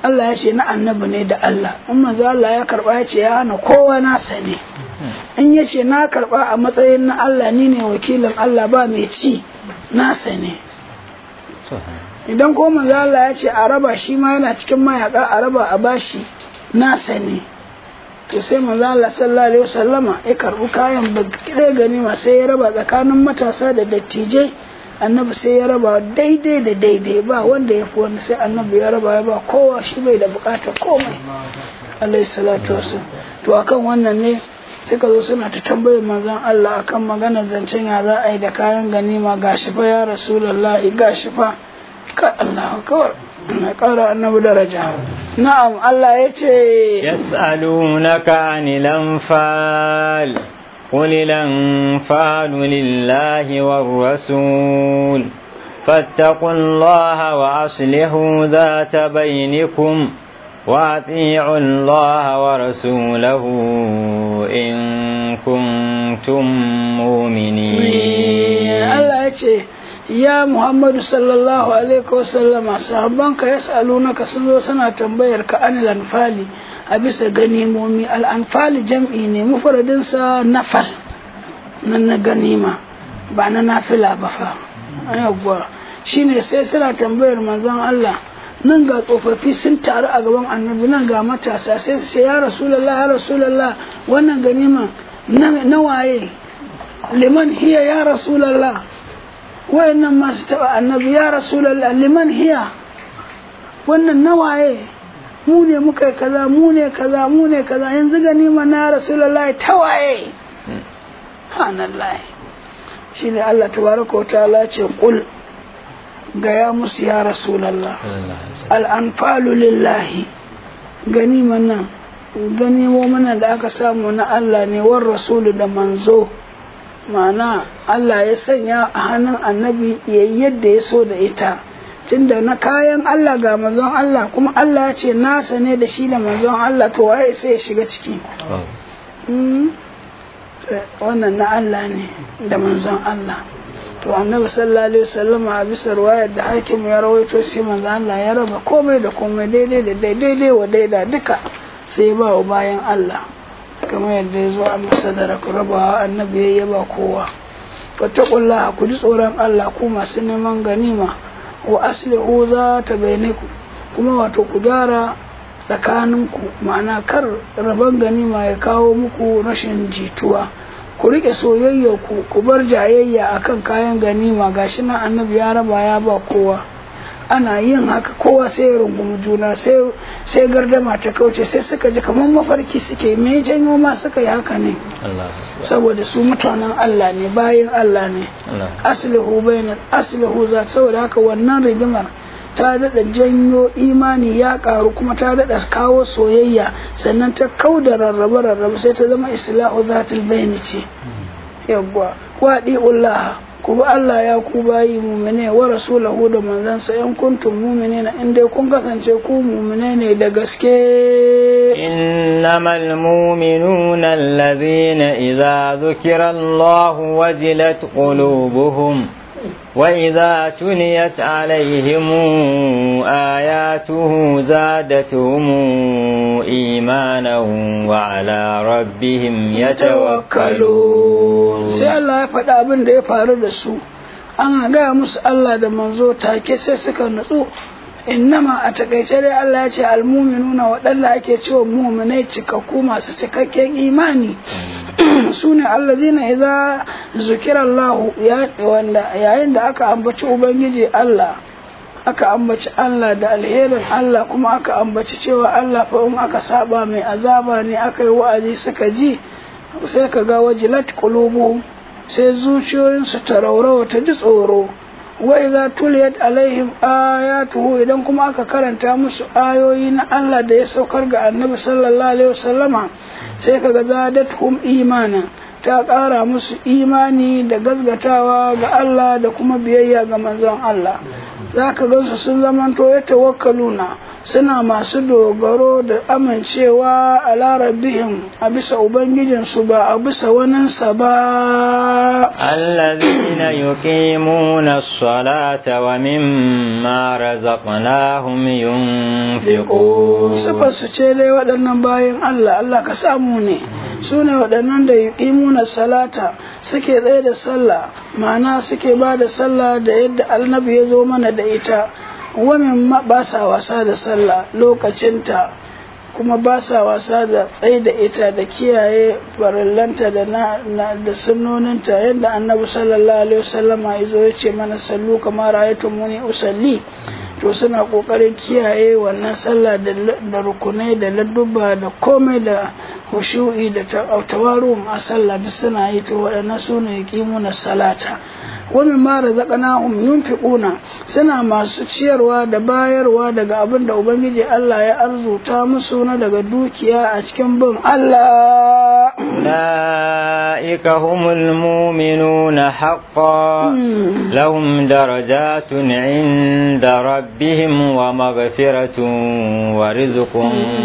Allah ya ce na annabi ne da Allah in manzo Allah ya karba ya ce ya hana kowa nasa ne in ya ce na karba a matsayin na Allah ni ne wakilin Allah ba mai ci nasa ne idan ko manzo Allah ya ce a raba shi ma yana cikin mayaka a raba a bashi nasa ne to sai manzo Allah sallallahu alaihi wasallama ya karbi kayan bakire ganima sai ya raba tsakanin matasa da dattijai annabi sai ya raba daidai da daidai ba wanda ya fi wani sai annabi ya raba ya ba kowa shi bai da bukatar komai alaihi salatu wasallam to akan wannan ne suka zo suna ta tambayar manzon Allah akan maganar zancen ya za a yi da kayan ganima gashi fa ya rasulullahi gashi fa ka Allah kawai na ƙara annabi daraja na'am Allah ya ce yas'alunaka anil anfal قل الأنفال لله والرسول فاتقوا الله وأصلحوا ذات بينكم وأطيعوا الله ورسوله إن كنتم مؤمنين الله يتي ya Muhammadu sallallahu alaihi wasallam sahabbanka yas'alunaka sun zo suna tambayar ka anil anfali a bisa ganimomi al anfali jam'i ne mufradin sa nafal nan na ganima ba na nafila ba fa yawwa shine sai suna tambayar manzon Allah nan ga tsofaffi sun taru a gaban annabi nan ga matasa sai su ce ya rasulullah ya rasulullah wannan ganima na waye liman hiya ya rasulullah wayannan masu taba annabi ya rasulallah liman hiya wannan nawaye mu ne muka kaza mu ne kaza mu ne kaza yanzu gani ma na rasulallah tawaye hanallah shine Allah tabaraka wa ta'ala ce qul gaya musu ya rasulallah al anfalu lillahi ganima nan ganimomin da aka samu na Allah ne war rasulu da manzo ma'ana Allah ya sanya a hannun annabi ya yadda ya so da ita tunda na kayan Allah ga manzon Allah kuma Allah ya ce nasa ne da shi da manzon Allah to waye sai ya shiga ciki wannan na Allah ne da manzon Allah to annabi sallallahu alaihi wasallam a bisa ruwayar da hakim ya rawaito sai manzon Allah ya raba komai da komai daidai da daidai wa daida duka sai ba wa bayan Allah kamar yadda ya zo a masadara ku rabawa annabi ya yaba kowa fattakullah ku ji tsoron Allah ku masu neman ganima wa aslihu za ta ku kuma wato ku gyara tsakaninku ma'ana kar rabon ganima ya kawo muku rashin jituwa ku rike soyayyar ku ku bar jayayya akan kayan ganima gashi nan annabi ya raba ya ba kowa ana yin haka kowa sai ya rungumi juna sai gardama ta kauce sai suka ji kamar mafarki suke me janyo ma suka yi haka ne saboda su mutanen Allah ne bayan Allah ne aslihu bainal aslihu za saboda haka wannan rigimar ta daɗa janyo imani ya ƙaru kuma ta daɗa kawo soyayya sannan ta kau da rarrabe rarrabe sai ta zama islahu zatul bayni ce yawwa wadi'ullah ku bi Allah ya ku bayi mumine wa rasulahu da manzansa in kuntum mu'minina in dai kun kasance ku mumine ne da gaske إنما المؤمنون الذين إذا ذكر الله وجلت قلوبهم وإذا تليت عليهم آياته زادتهم إيمانا وعلى ربهم يتوكلون sai Allah ya faɗa abin da ya faru da su an gaya musu Allah da manzo take sai suka nutsu innama a takaice dai Allah ya ce almuminuna waɗanda ake cewa muminai cikakku masu cikakken imani su ne allazina idza zukira Allah wanda yayin da aka ambaci ubangiji Allah aka ambaci Allah da alherin Allah kuma aka ambaci cewa Allah fa in aka saba mai azaba ne aka yi wa'azi suka ji sai ka ga wajilat qulubuhum sai zuciyoyinsu ta raurawa ta ji tsoro wa idza tuliyat alaihim ayatuhu idan kuma aka karanta musu ayoyi na Allah da ya saukar ga Annabi sallallahu alaihi wasallama sai kaga zadatuhum imana ta ƙara musu imani da gazgatawa ga Allah da kuma biyayya ga manzon Allah za ka gansu sun zamanto ya tawakkaluna suna masu dogaro da amincewa a larabihim a bisa ubangijinsu ba a bisa waninsa ba الذين يقيمون الصلاة ومما رزقناهم ينفقون su ce dai waɗannan bayan Allah Allah ka samu ne su ne waɗannan da yuqimuna salata suke tsaye da sallah ma'ana suke ba da sallah da yadda annabi ya zo mana da ita wamin ma ba sa wasa da sallah lokacinta kuma ba sa wasa da tsaye da ita da kiyaye farillanta da na, na da sunnoninta yadda annabi sallallahu alaihi wasallama ya zo ya ce mana sallu kamar muni usalli to suna kokarin kiyaye wannan sallah da, da rukunai da ladduba da komai da hushu'i da tawaru a sallah duk suna yi to waɗannan su ne na salata wani ma razaqnahum yunfiquna suna masu ciyarwa da bayarwa daga abin da ubangiji Allah ya arzuta musu na daga dukiya a cikin bin Allah أولئك هم المؤمنون حقا لهم درجات عند ربهم ومغفرة ورزق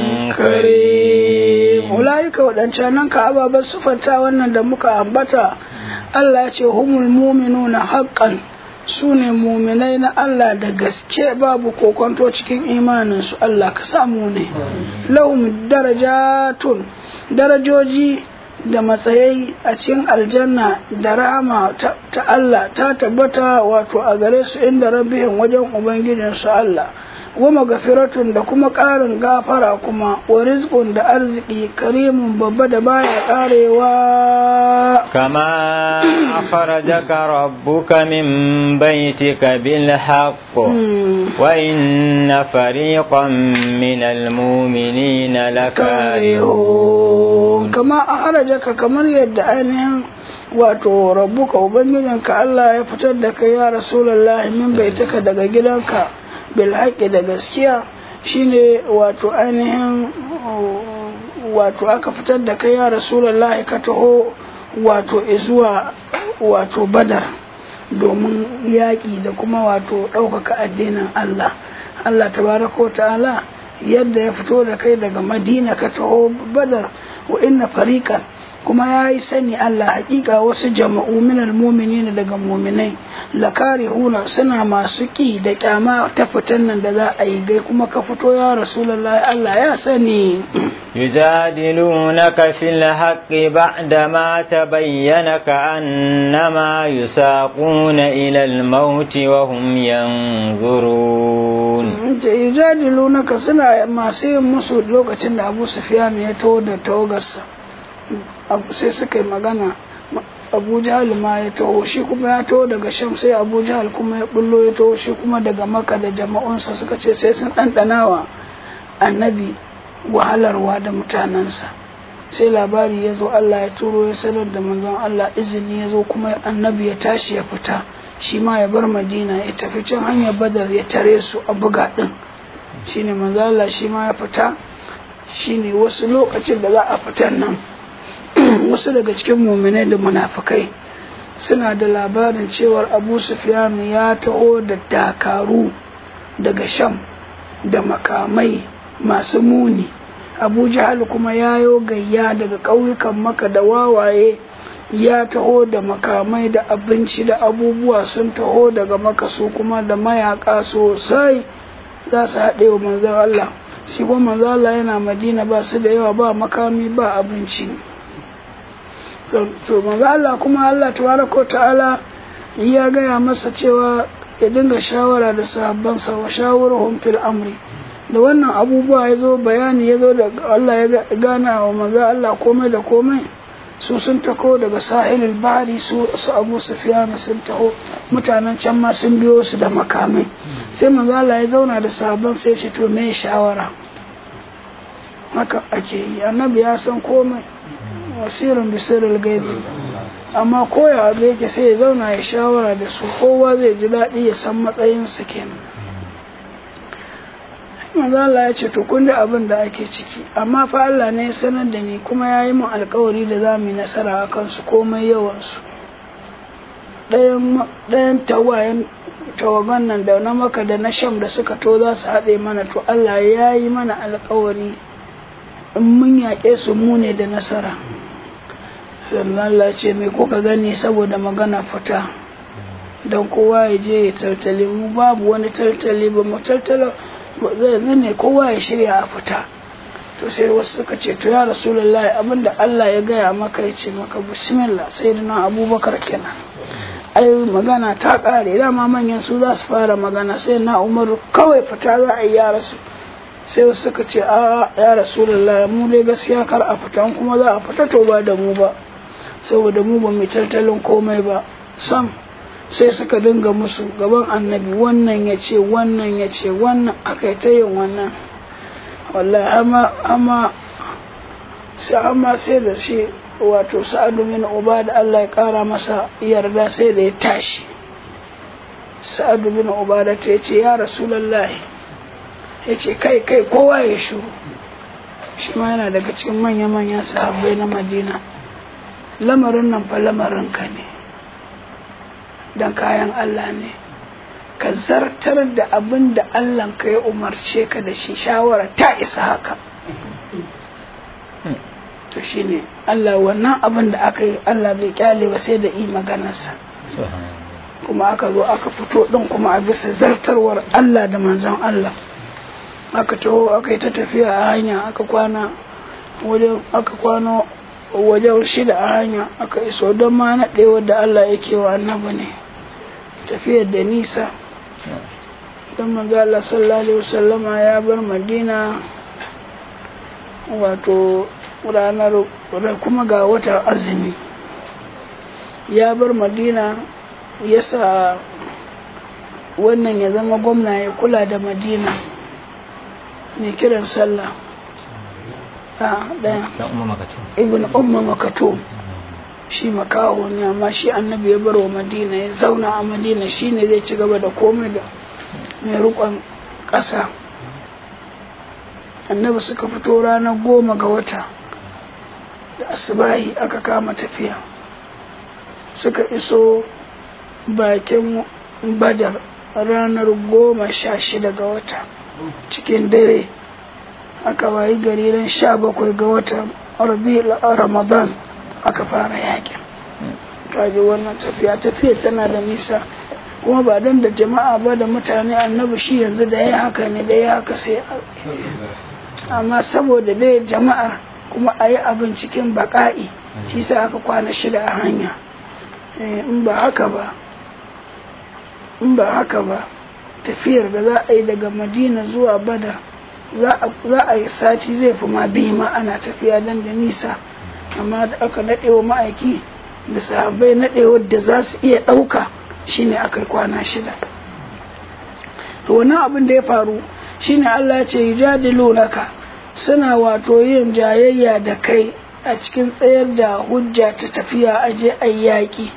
كريم ulaika waɗancanan ka ababen sufanta wannan da muka ambata Allah ya ce humul muminuna haqqan su ne muminai na Allah da gaske babu kokonto cikin imaninsu Allah ka samu ne lahum darajatun darajoji da matsayai a cikin aljanna da rahama ta, ta Allah ta tabbata wato a gare su inda rabihin wajen ubangijinsu Allah wa magafiratun da kuma ƙarin gafara kuma wa rizqun da arziki karimun babba da baya ƙarewa كما أخرجك ربك من بيتك بالحق وإن فريقا من المؤمنين لكارهون karihun kama a harajaka kamar yadda ainihin wato rabbuka ubangijinka Allah ya fitar da kai ya rasulullahi min baitaka daga gidanka bil haqqi da gaskiya shine wato ainihin wato aka fitar da kai ya rasulullahi ka taho wato izuwa wato badar domin yaƙi da kuma wato ɗaukaka addinin Allah Allah tabaraka wa ta'ala yadda ya fito da kai daga madina ka taho badar wa inna fariqan kuma ya yi sani Allah hakika wasu jama'u minal muminina daga muminai lakarihuna suna masu ƙi da kyama ta fitan nan da za a yi gai kuma ka fito ya rasulullahi Allah ya sani يجادلونك في الحق بعدما تبين كأنما يساقون إلى الموت وهم ينظرون yujadilunaka suna masu yin musu lokacin da Abu Sufyan ya taho da tawagarsa sai suka yi magana Abu Jahal ma ya taho shi kuma ya taho daga Sham sai Abu Jahal kuma ya bullo ya taho shi kuma daga Makka da jama'unsa suka ce sai sun ɗanɗanawa annabi wahalarwa da mutanensa sai labari ya zo Allah ya turo ya sanar da manzon Allah izini ya zo kuma annabi ya tashi ya fita shi ma ya bar madina ya tafi can hanyar badar ya tare su a buga ɗin shi ne manzon Allah shi ma ya fita shi ne wasu lokacin da za a fitan nan wasu daga cikin muminai da munafukai suna da labarin cewar abu sufyan ya taho da dakaru daga sham da makamai masu muni abu jahal kuma ya yo gayya daga ƙauyukan maka da wawaye ya taho da makamai da abinci da abubuwa sun taho daga maka su kuma da mayaka sosai za su haɗe wa manzan Allah shi kuma manzan Allah yana madina ba su da yawa ba makami ba abinci to manzan Allah kuma Allah tabaraka ta'ala ya gaya masa cewa ya dinga shawara da sahabbansa wa shawarhum fil amri da wannan abubuwa ya zo bayani ya zo da Allah ya gana wa maza Allah komai da komai su sun tako daga sahilul bahari su su abu sufyan sun taho mutanen can ma sun biyo su da makamai sai maza Allah ya zauna da sabon sai ce to me shawara haka ake yi annabi ya san komai wasirin bisirul gaibi amma koya abu yake sai ya zauna ya shawara da su kowa zai ji daɗi ya san matsayinsa kenan manzo Allah ya ce to kun ji abin da ake ciki amma fa Allah ne ya sanar da ni kuma ya yi min alkawari da za mu yi nasara a kansu komai yawansu ɗayan tawayen tawagan nan da na maka da na sham da suka to za su haɗe mana to Allah ya yi mana alkawari in mun yaƙe su mu ne da nasara sannan Allah ce mai kuka gani saboda magana fita don kowa ya je ya tattali mu babu wani tattali ba mu tattala zai ne kowa ya shirya a fita to sai wasu suka ce to ya rasulullahi abinda Allah ya gaya maka ya ce maka bismillah sai da abubakar kenan ai magana ta ƙare dama manyan su za su fara magana sai na umaru kawai fita za a yi ya rasu sai wasu suka ce a ya rasulullah mu dai gaskiya kar a fita kuma za a fita to ba da mu ba saboda mu ba mai tattalin komai ba sam sai suka dinga musu gaban annabi wannan ya ce wannan ya ce wannan aka ta yin wannan wallahi amma amma sai amma sai da shi wato sa'adu min uba da Allah ya kara masa yarda sai da ya tashi sa'adu bin uba da ta ce ya rasulullahi ya ce kai kai kowa ya shuru shi ma yana daga cikin manya-manyan sahabbai na madina lamarin nan fa lamarin ka ne don kayan Allah ne ka zartar da abin da Allah ka ya umarce ka da shi shawara ta isa haka to shi ne Allah wannan abin da aka yi Allah bai kyale ba sai da yi maganarsa kuma aka zo aka fito ɗin kuma a bisa zartarwar Allah da manzon Allah aka taho aka yi ta tafiya a hanya aka kwana wajen aka kwana wajen shida a hanya aka iso don ma naɗewar da Allah yake wa annabi ne tafiyar da nisa don manzo Allah sallallahu alaihi wasallama ya bar Madina wato ranar kuma ga watan azumi ya bar Madina ya sa wannan ya zama gwamna ya kula da Madina mai kiran sallah a ɗaya ibn umma makato shi makaho ne amma shi annabi ya bar wa madina ya zauna a madina shi ne zai ci gaba da komai da mai rukon ƙasa annabi suka fito ranar goma ga wata da asibahi aka kama tafiya suka iso bakin badar ranar goma sha shida ga wata cikin dare aka wayi gari ran sha bakwai ga watan ramadan aka fara yakin kaji wannan tafiya tafiya tana da nisa kuma ba don da jama'a ba da mutane annabi shi yanzu da ya haka ne da ya haka sai amma saboda dai jama'ar kuma a yi abin cikin baƙa'i shi sa aka kwana shida a hanya in ba haka ba in ba haka ba tafiyar da za a yi daga madina zuwa badar za a yi sati zai fi ma biyu ma ana tafiya don da nisa amma da aka naɗewa ma'aiki da sahabbai naɗewar da za su iya ɗauka shine aka kwana shida to wannan abin da ya faru shine Allah ce yujadilu laka suna wato yin jayayya da kai a cikin tsayar da hujja ta tafiya a je a yaƙi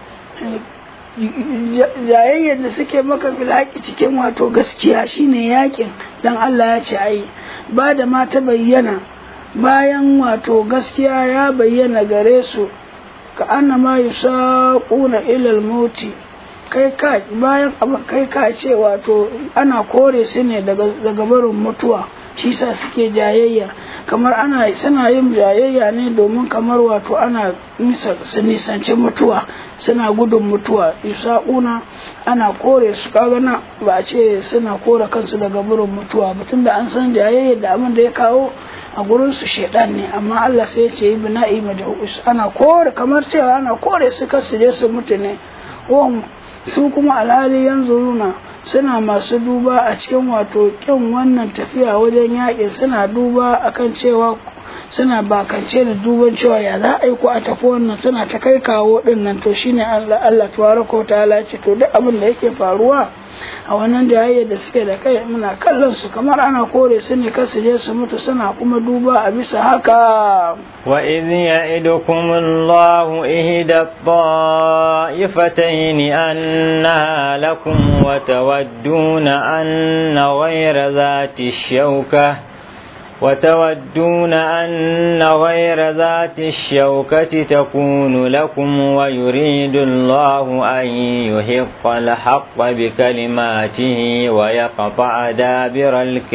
jayayyar da suke maka filhaƙi cikin wato gaskiya shine yaƙin dan Allah ya ce ai ba da ma ta bayyana bayan wato gaskiya ya bayyana gare su ka anna ma yusaquna ilal mauti kai ka bayan abin kai ka ce wato ana kore su ne daga daga barin mutuwa shi sa suke jayayya kamar ana suna yin jayayya ne domin kamar wato ana su nisanci mutuwa suna gudun mutuwa yusaquna ana kore su kaga na ba a ce suna kore kansu daga barin mutuwa ba tunda an san jayayya da abin da ya kawo a gurin su shedan ne amma Allah sai ya ce yi bina'i majhus ana kore kamar cewa ana kore su kasu je su mutu ne su kuma alhali yanzu runa suna masu duba a cikin wato kyan wannan tafiya wajen yakin suna duba akan cewa suna bakance da duban cewa ya za a yi ko a tafi wannan suna ta kai kawo din nan to shine Allah Allah tabaraka ta'ala ce to duk abin da yake faruwa a wannan jayayya da suke da kai muna kallon su kamar ana kore su ne kasu je su mutu suna kuma duba a bisa haka wa idh ya'idukum Allahu ihda ta'ifatayn annaha lakum wa tawadduna anna ghayra dhati shawka وتودون أن غير ذات الشوكة تكون لكم ويريد الله أن يحق الحق بكلماته ويقطع دابر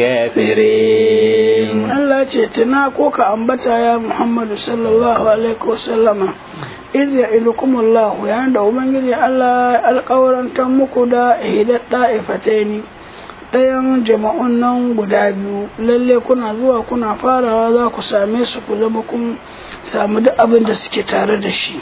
الكافرين Allah ce tuna ko ka ambata ya Muhammadu sallallahu alaihi wasallama idh ya'idukumullah yayin da ubangiji Allah alƙawarantar muku da hidat da'ifataini ɗayan jama'un nan guda biyu lalle kuna zuwa kuna farawa za ku same su ku zama kun samu duk abin da suke tare da shi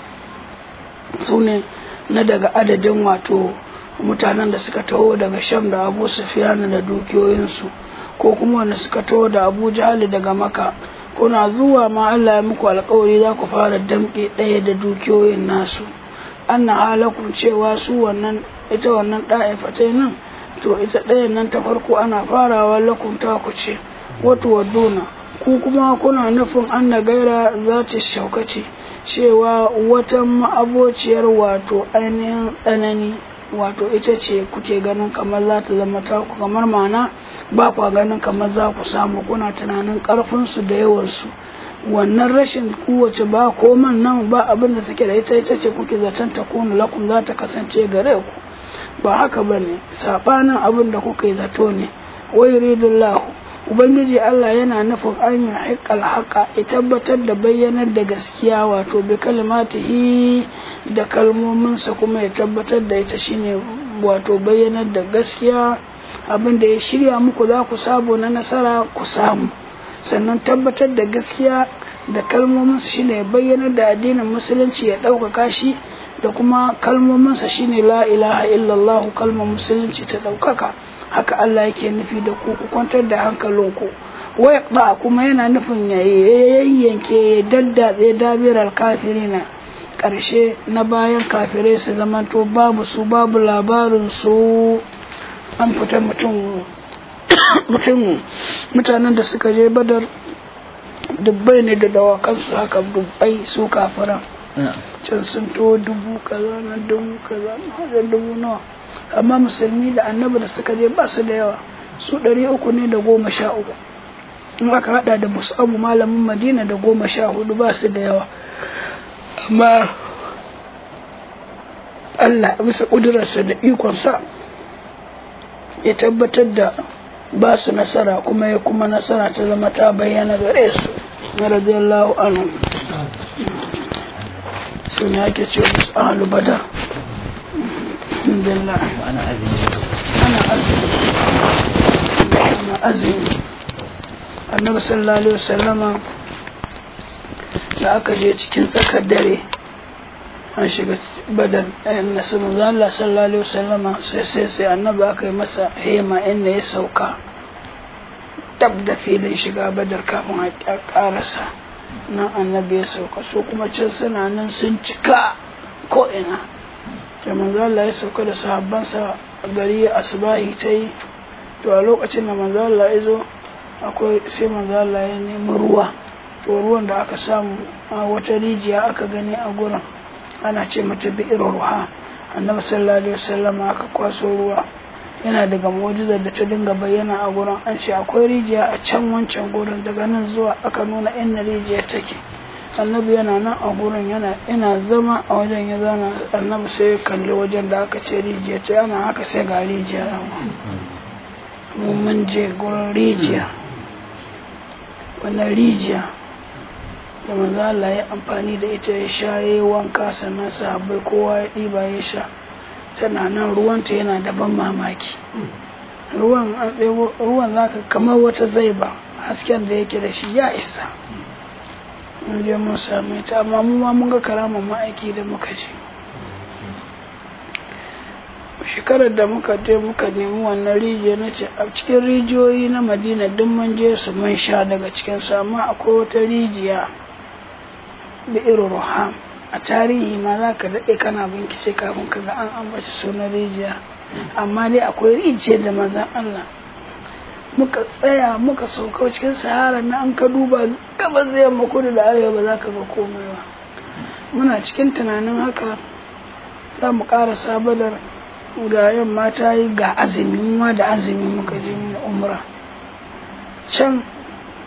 su ne na daga adadin wato mutanen da suka taho daga sham da abu sufiyana da dukiyoyinsu ko kuma wanda suka taho da abu jahali daga maka kuna zuwa ma Allah ya muku alkawari za ku fara damƙe ɗaya da dukiyoyin nasu anna halakun cewa su wannan ita wannan ɗa'ifatai nan to ita ɗayan nan ta farko ana farawa lakun ta ku ce wato waduna ku kuma kuna nufin an na gaira za ta shaukaci cewa wata ma'abociyar wato ainihin tsanani wato ita ce kuke ganin kamar za ta zama taku kamar mana ba kwa ganin kamar za ku samu kuna tunanin karfinsu da yawansu wannan rashin kowace ba koman nan ba abin da suke da ita ita ce kuke zaton ta kunu lakum za ta kasance gare ku ba haka ba ne saɓanin abin da kuka yi zato ne wai ridullahu ubangiji allah yana nufin an yi haƙƙal haƙa ya tabbatar da bayyanar da gaskiya wato bi kalimatihi da kalmominsa kuma ya tabbatar da ita shine wato bayyanar da gaskiya abin da ya shirya muku za ku sabo na nasara ku samu sannan tabbatar da gaskiya da kalmominsa shine bayyanar da addinin musulunci ya ɗaukaka shi da kuma kalmominsa shine la ilaha illallah kalmar musulunci ta ɗaukaka haka Allah yake nufi da ku ku kwantar da hankalinku waya ba kuma yana nufin ya yayyanke ya daddatse dabirar kafirina ƙarshe na bayan kafirai su zamanto babu su babu labarin su an fita mutum mutum mutanen da suka je badar dubbai ne da dawakansu haka dubbai su kafiran can sun to dubu kaza na dubu kaza na dubu nawa amma musulmi da annabi da suka je ba su da yawa su ɗari uku ne da goma sha uku in aka hada da musabu malamin madina da goma sha hudu ba su da yawa amma Allah bisa ƙudurarsa da ikonsa ya tabbatar da ba su nasara kuma ya kuma nasara ta zama ta bayyana gare su na radiyallahu anhu su ne ake ce musu ahalu badar alhamdulillah ana azumi ana azumi ana azumi annabi sallallahu alaihi wasallama da aka je cikin tsakar dare an shiga badar na sunu Allah sallallahu alaihi wasallama sai sai sai annabi aka yi masa hema inda ya sauka dab da filin shiga badar kafin a karasa nan annabi ya sauka su kuma can suna nan sun cika ko ina da manzo Allah ya sauka da sahabbansa gari asbahi ta yi to a lokacin da manzo Allah ya zo akwai sai manzo Allah ya nemi ruwa to ruwan da aka samu a wata rijiya aka gani a gurin ana ce mata bi'ir ruha annabi sallallahu alaihi wasallam aka kwaso ruwa yana daga mu'jizar da ta dinga bayyana a gurin an ce akwai rijiya a can wancan gurin daga nan zuwa aka nuna inda rijiya take annabi yana nan a gurin yana ina zama a wajen ya zana annabi sai ya kalli wajen da aka ce rijiya ta yana haka sai ga rijiya mu mun je gurin rijiya wannan rijiya da manzo Allah ya amfani da ita ya sha yayi wanka sannan sahabbai kowa ya ɗiba ya sha tana nan ruwanta yana da ban mamaki ruwan an ɗebo ruwan zaka kamar wata zaiba hasken da yake da shi ya isa mun je mun same ta amma mu ma mun ga karamar ma'aiki da muka je shekarar da muka je muka nemi wannan rijiya na ce a cikin rijiyoyi na madina duk mun je su mun sha daga cikin su amma akwai wata rijiya da irin ruham a tarihi ma za ka daɗe kana bincike kafin ka ga an ambaci sunan rijiya amma dai akwai rijiyar da manzan Allah muka tsaya muka sauka cikin sahara na an ka duba gabas da yamma kudu da arewa ba za ka ga komai ba muna cikin tunanin haka za mu ƙara sabadar ga yamma ta yi ga azumi ma da azumi muka je mu umra can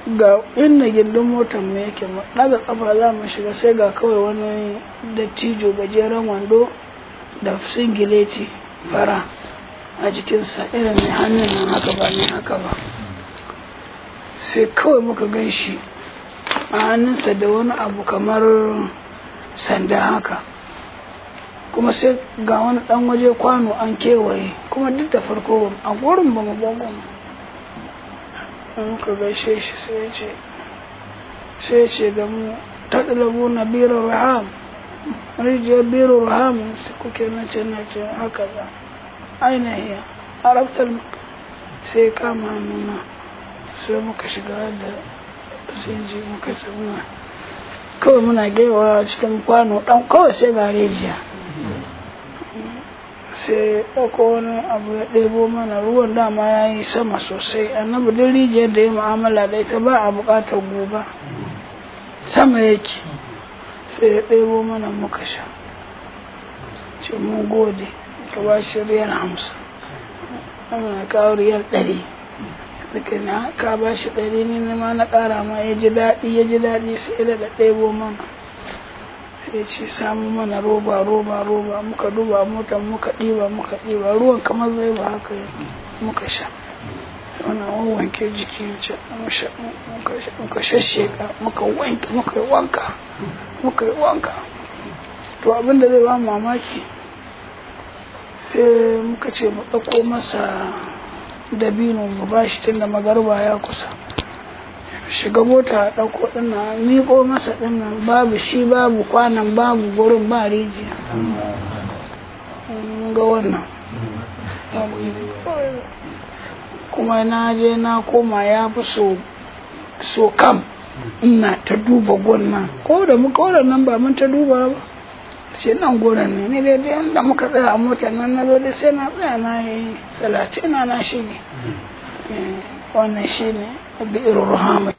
ga inda gindin motar mu yake mu daga kafa za mu shiga sai ga kawai wani dattijo gajeren wando da singileti fara a jikinsa irin mai hannun nan haka ba ne haka ba sai kawai muka gan shi a hannunsa da wani abu kamar sanda haka kuma sai ga wani dan waje kwano an kewaye kuma duk da farko a gurin ba mu bangon muka gaishe shi sai ya ce sai ya ce da mu taɗalabu na biro raham rijiyar biro raham su kuke na ce na ce haka za ainihi arabtar sai kama nuna sai muka shiga da sai ji muka tsuna kawai muna gewa cikin kwano ɗan kawai sai ga rijiya sai ɗauko wani abu ya ɗebo mana ruwan dama ya yi sama sosai annabi duk rijiyar da ya mu'amala da ita ba a buƙatar guga sama yake sai ya ɗebo mana muka sha ce mun gode ka ba shi riyal hamsin ana kawo riyal ɗari daga na ka ba shi ɗari ni ma na ƙara ma ya ji daɗi ya ji daɗi sai da ɗebo mana sai ce samu mana roba roba roba muka duba motar muka ɗiba muka ɗiba ruwan kamar zai ba haka muka sha wannan wanke jiki ce muka shasheka muka wanke muka yi wanka muka yi wanka to abin da zai ba mamaki sai muka ce mu ɗauko masa dabino mu ba shi tun da magarba ya kusa shiga mota a ɗauko ɗina miƙo masa ɗinnan babu shi babu kwanan babu gurin ba rijiya ga wannan kuma na je na koma ya fi so so kam ina ta duba gwannan ko da muka nan ba mun ta duba ba ce nan gurin ne ne dai da muka tsaya a motar nan na zo dai sai na tsaya na yi salatina na shi ne wannan shi ne bi'ir rahama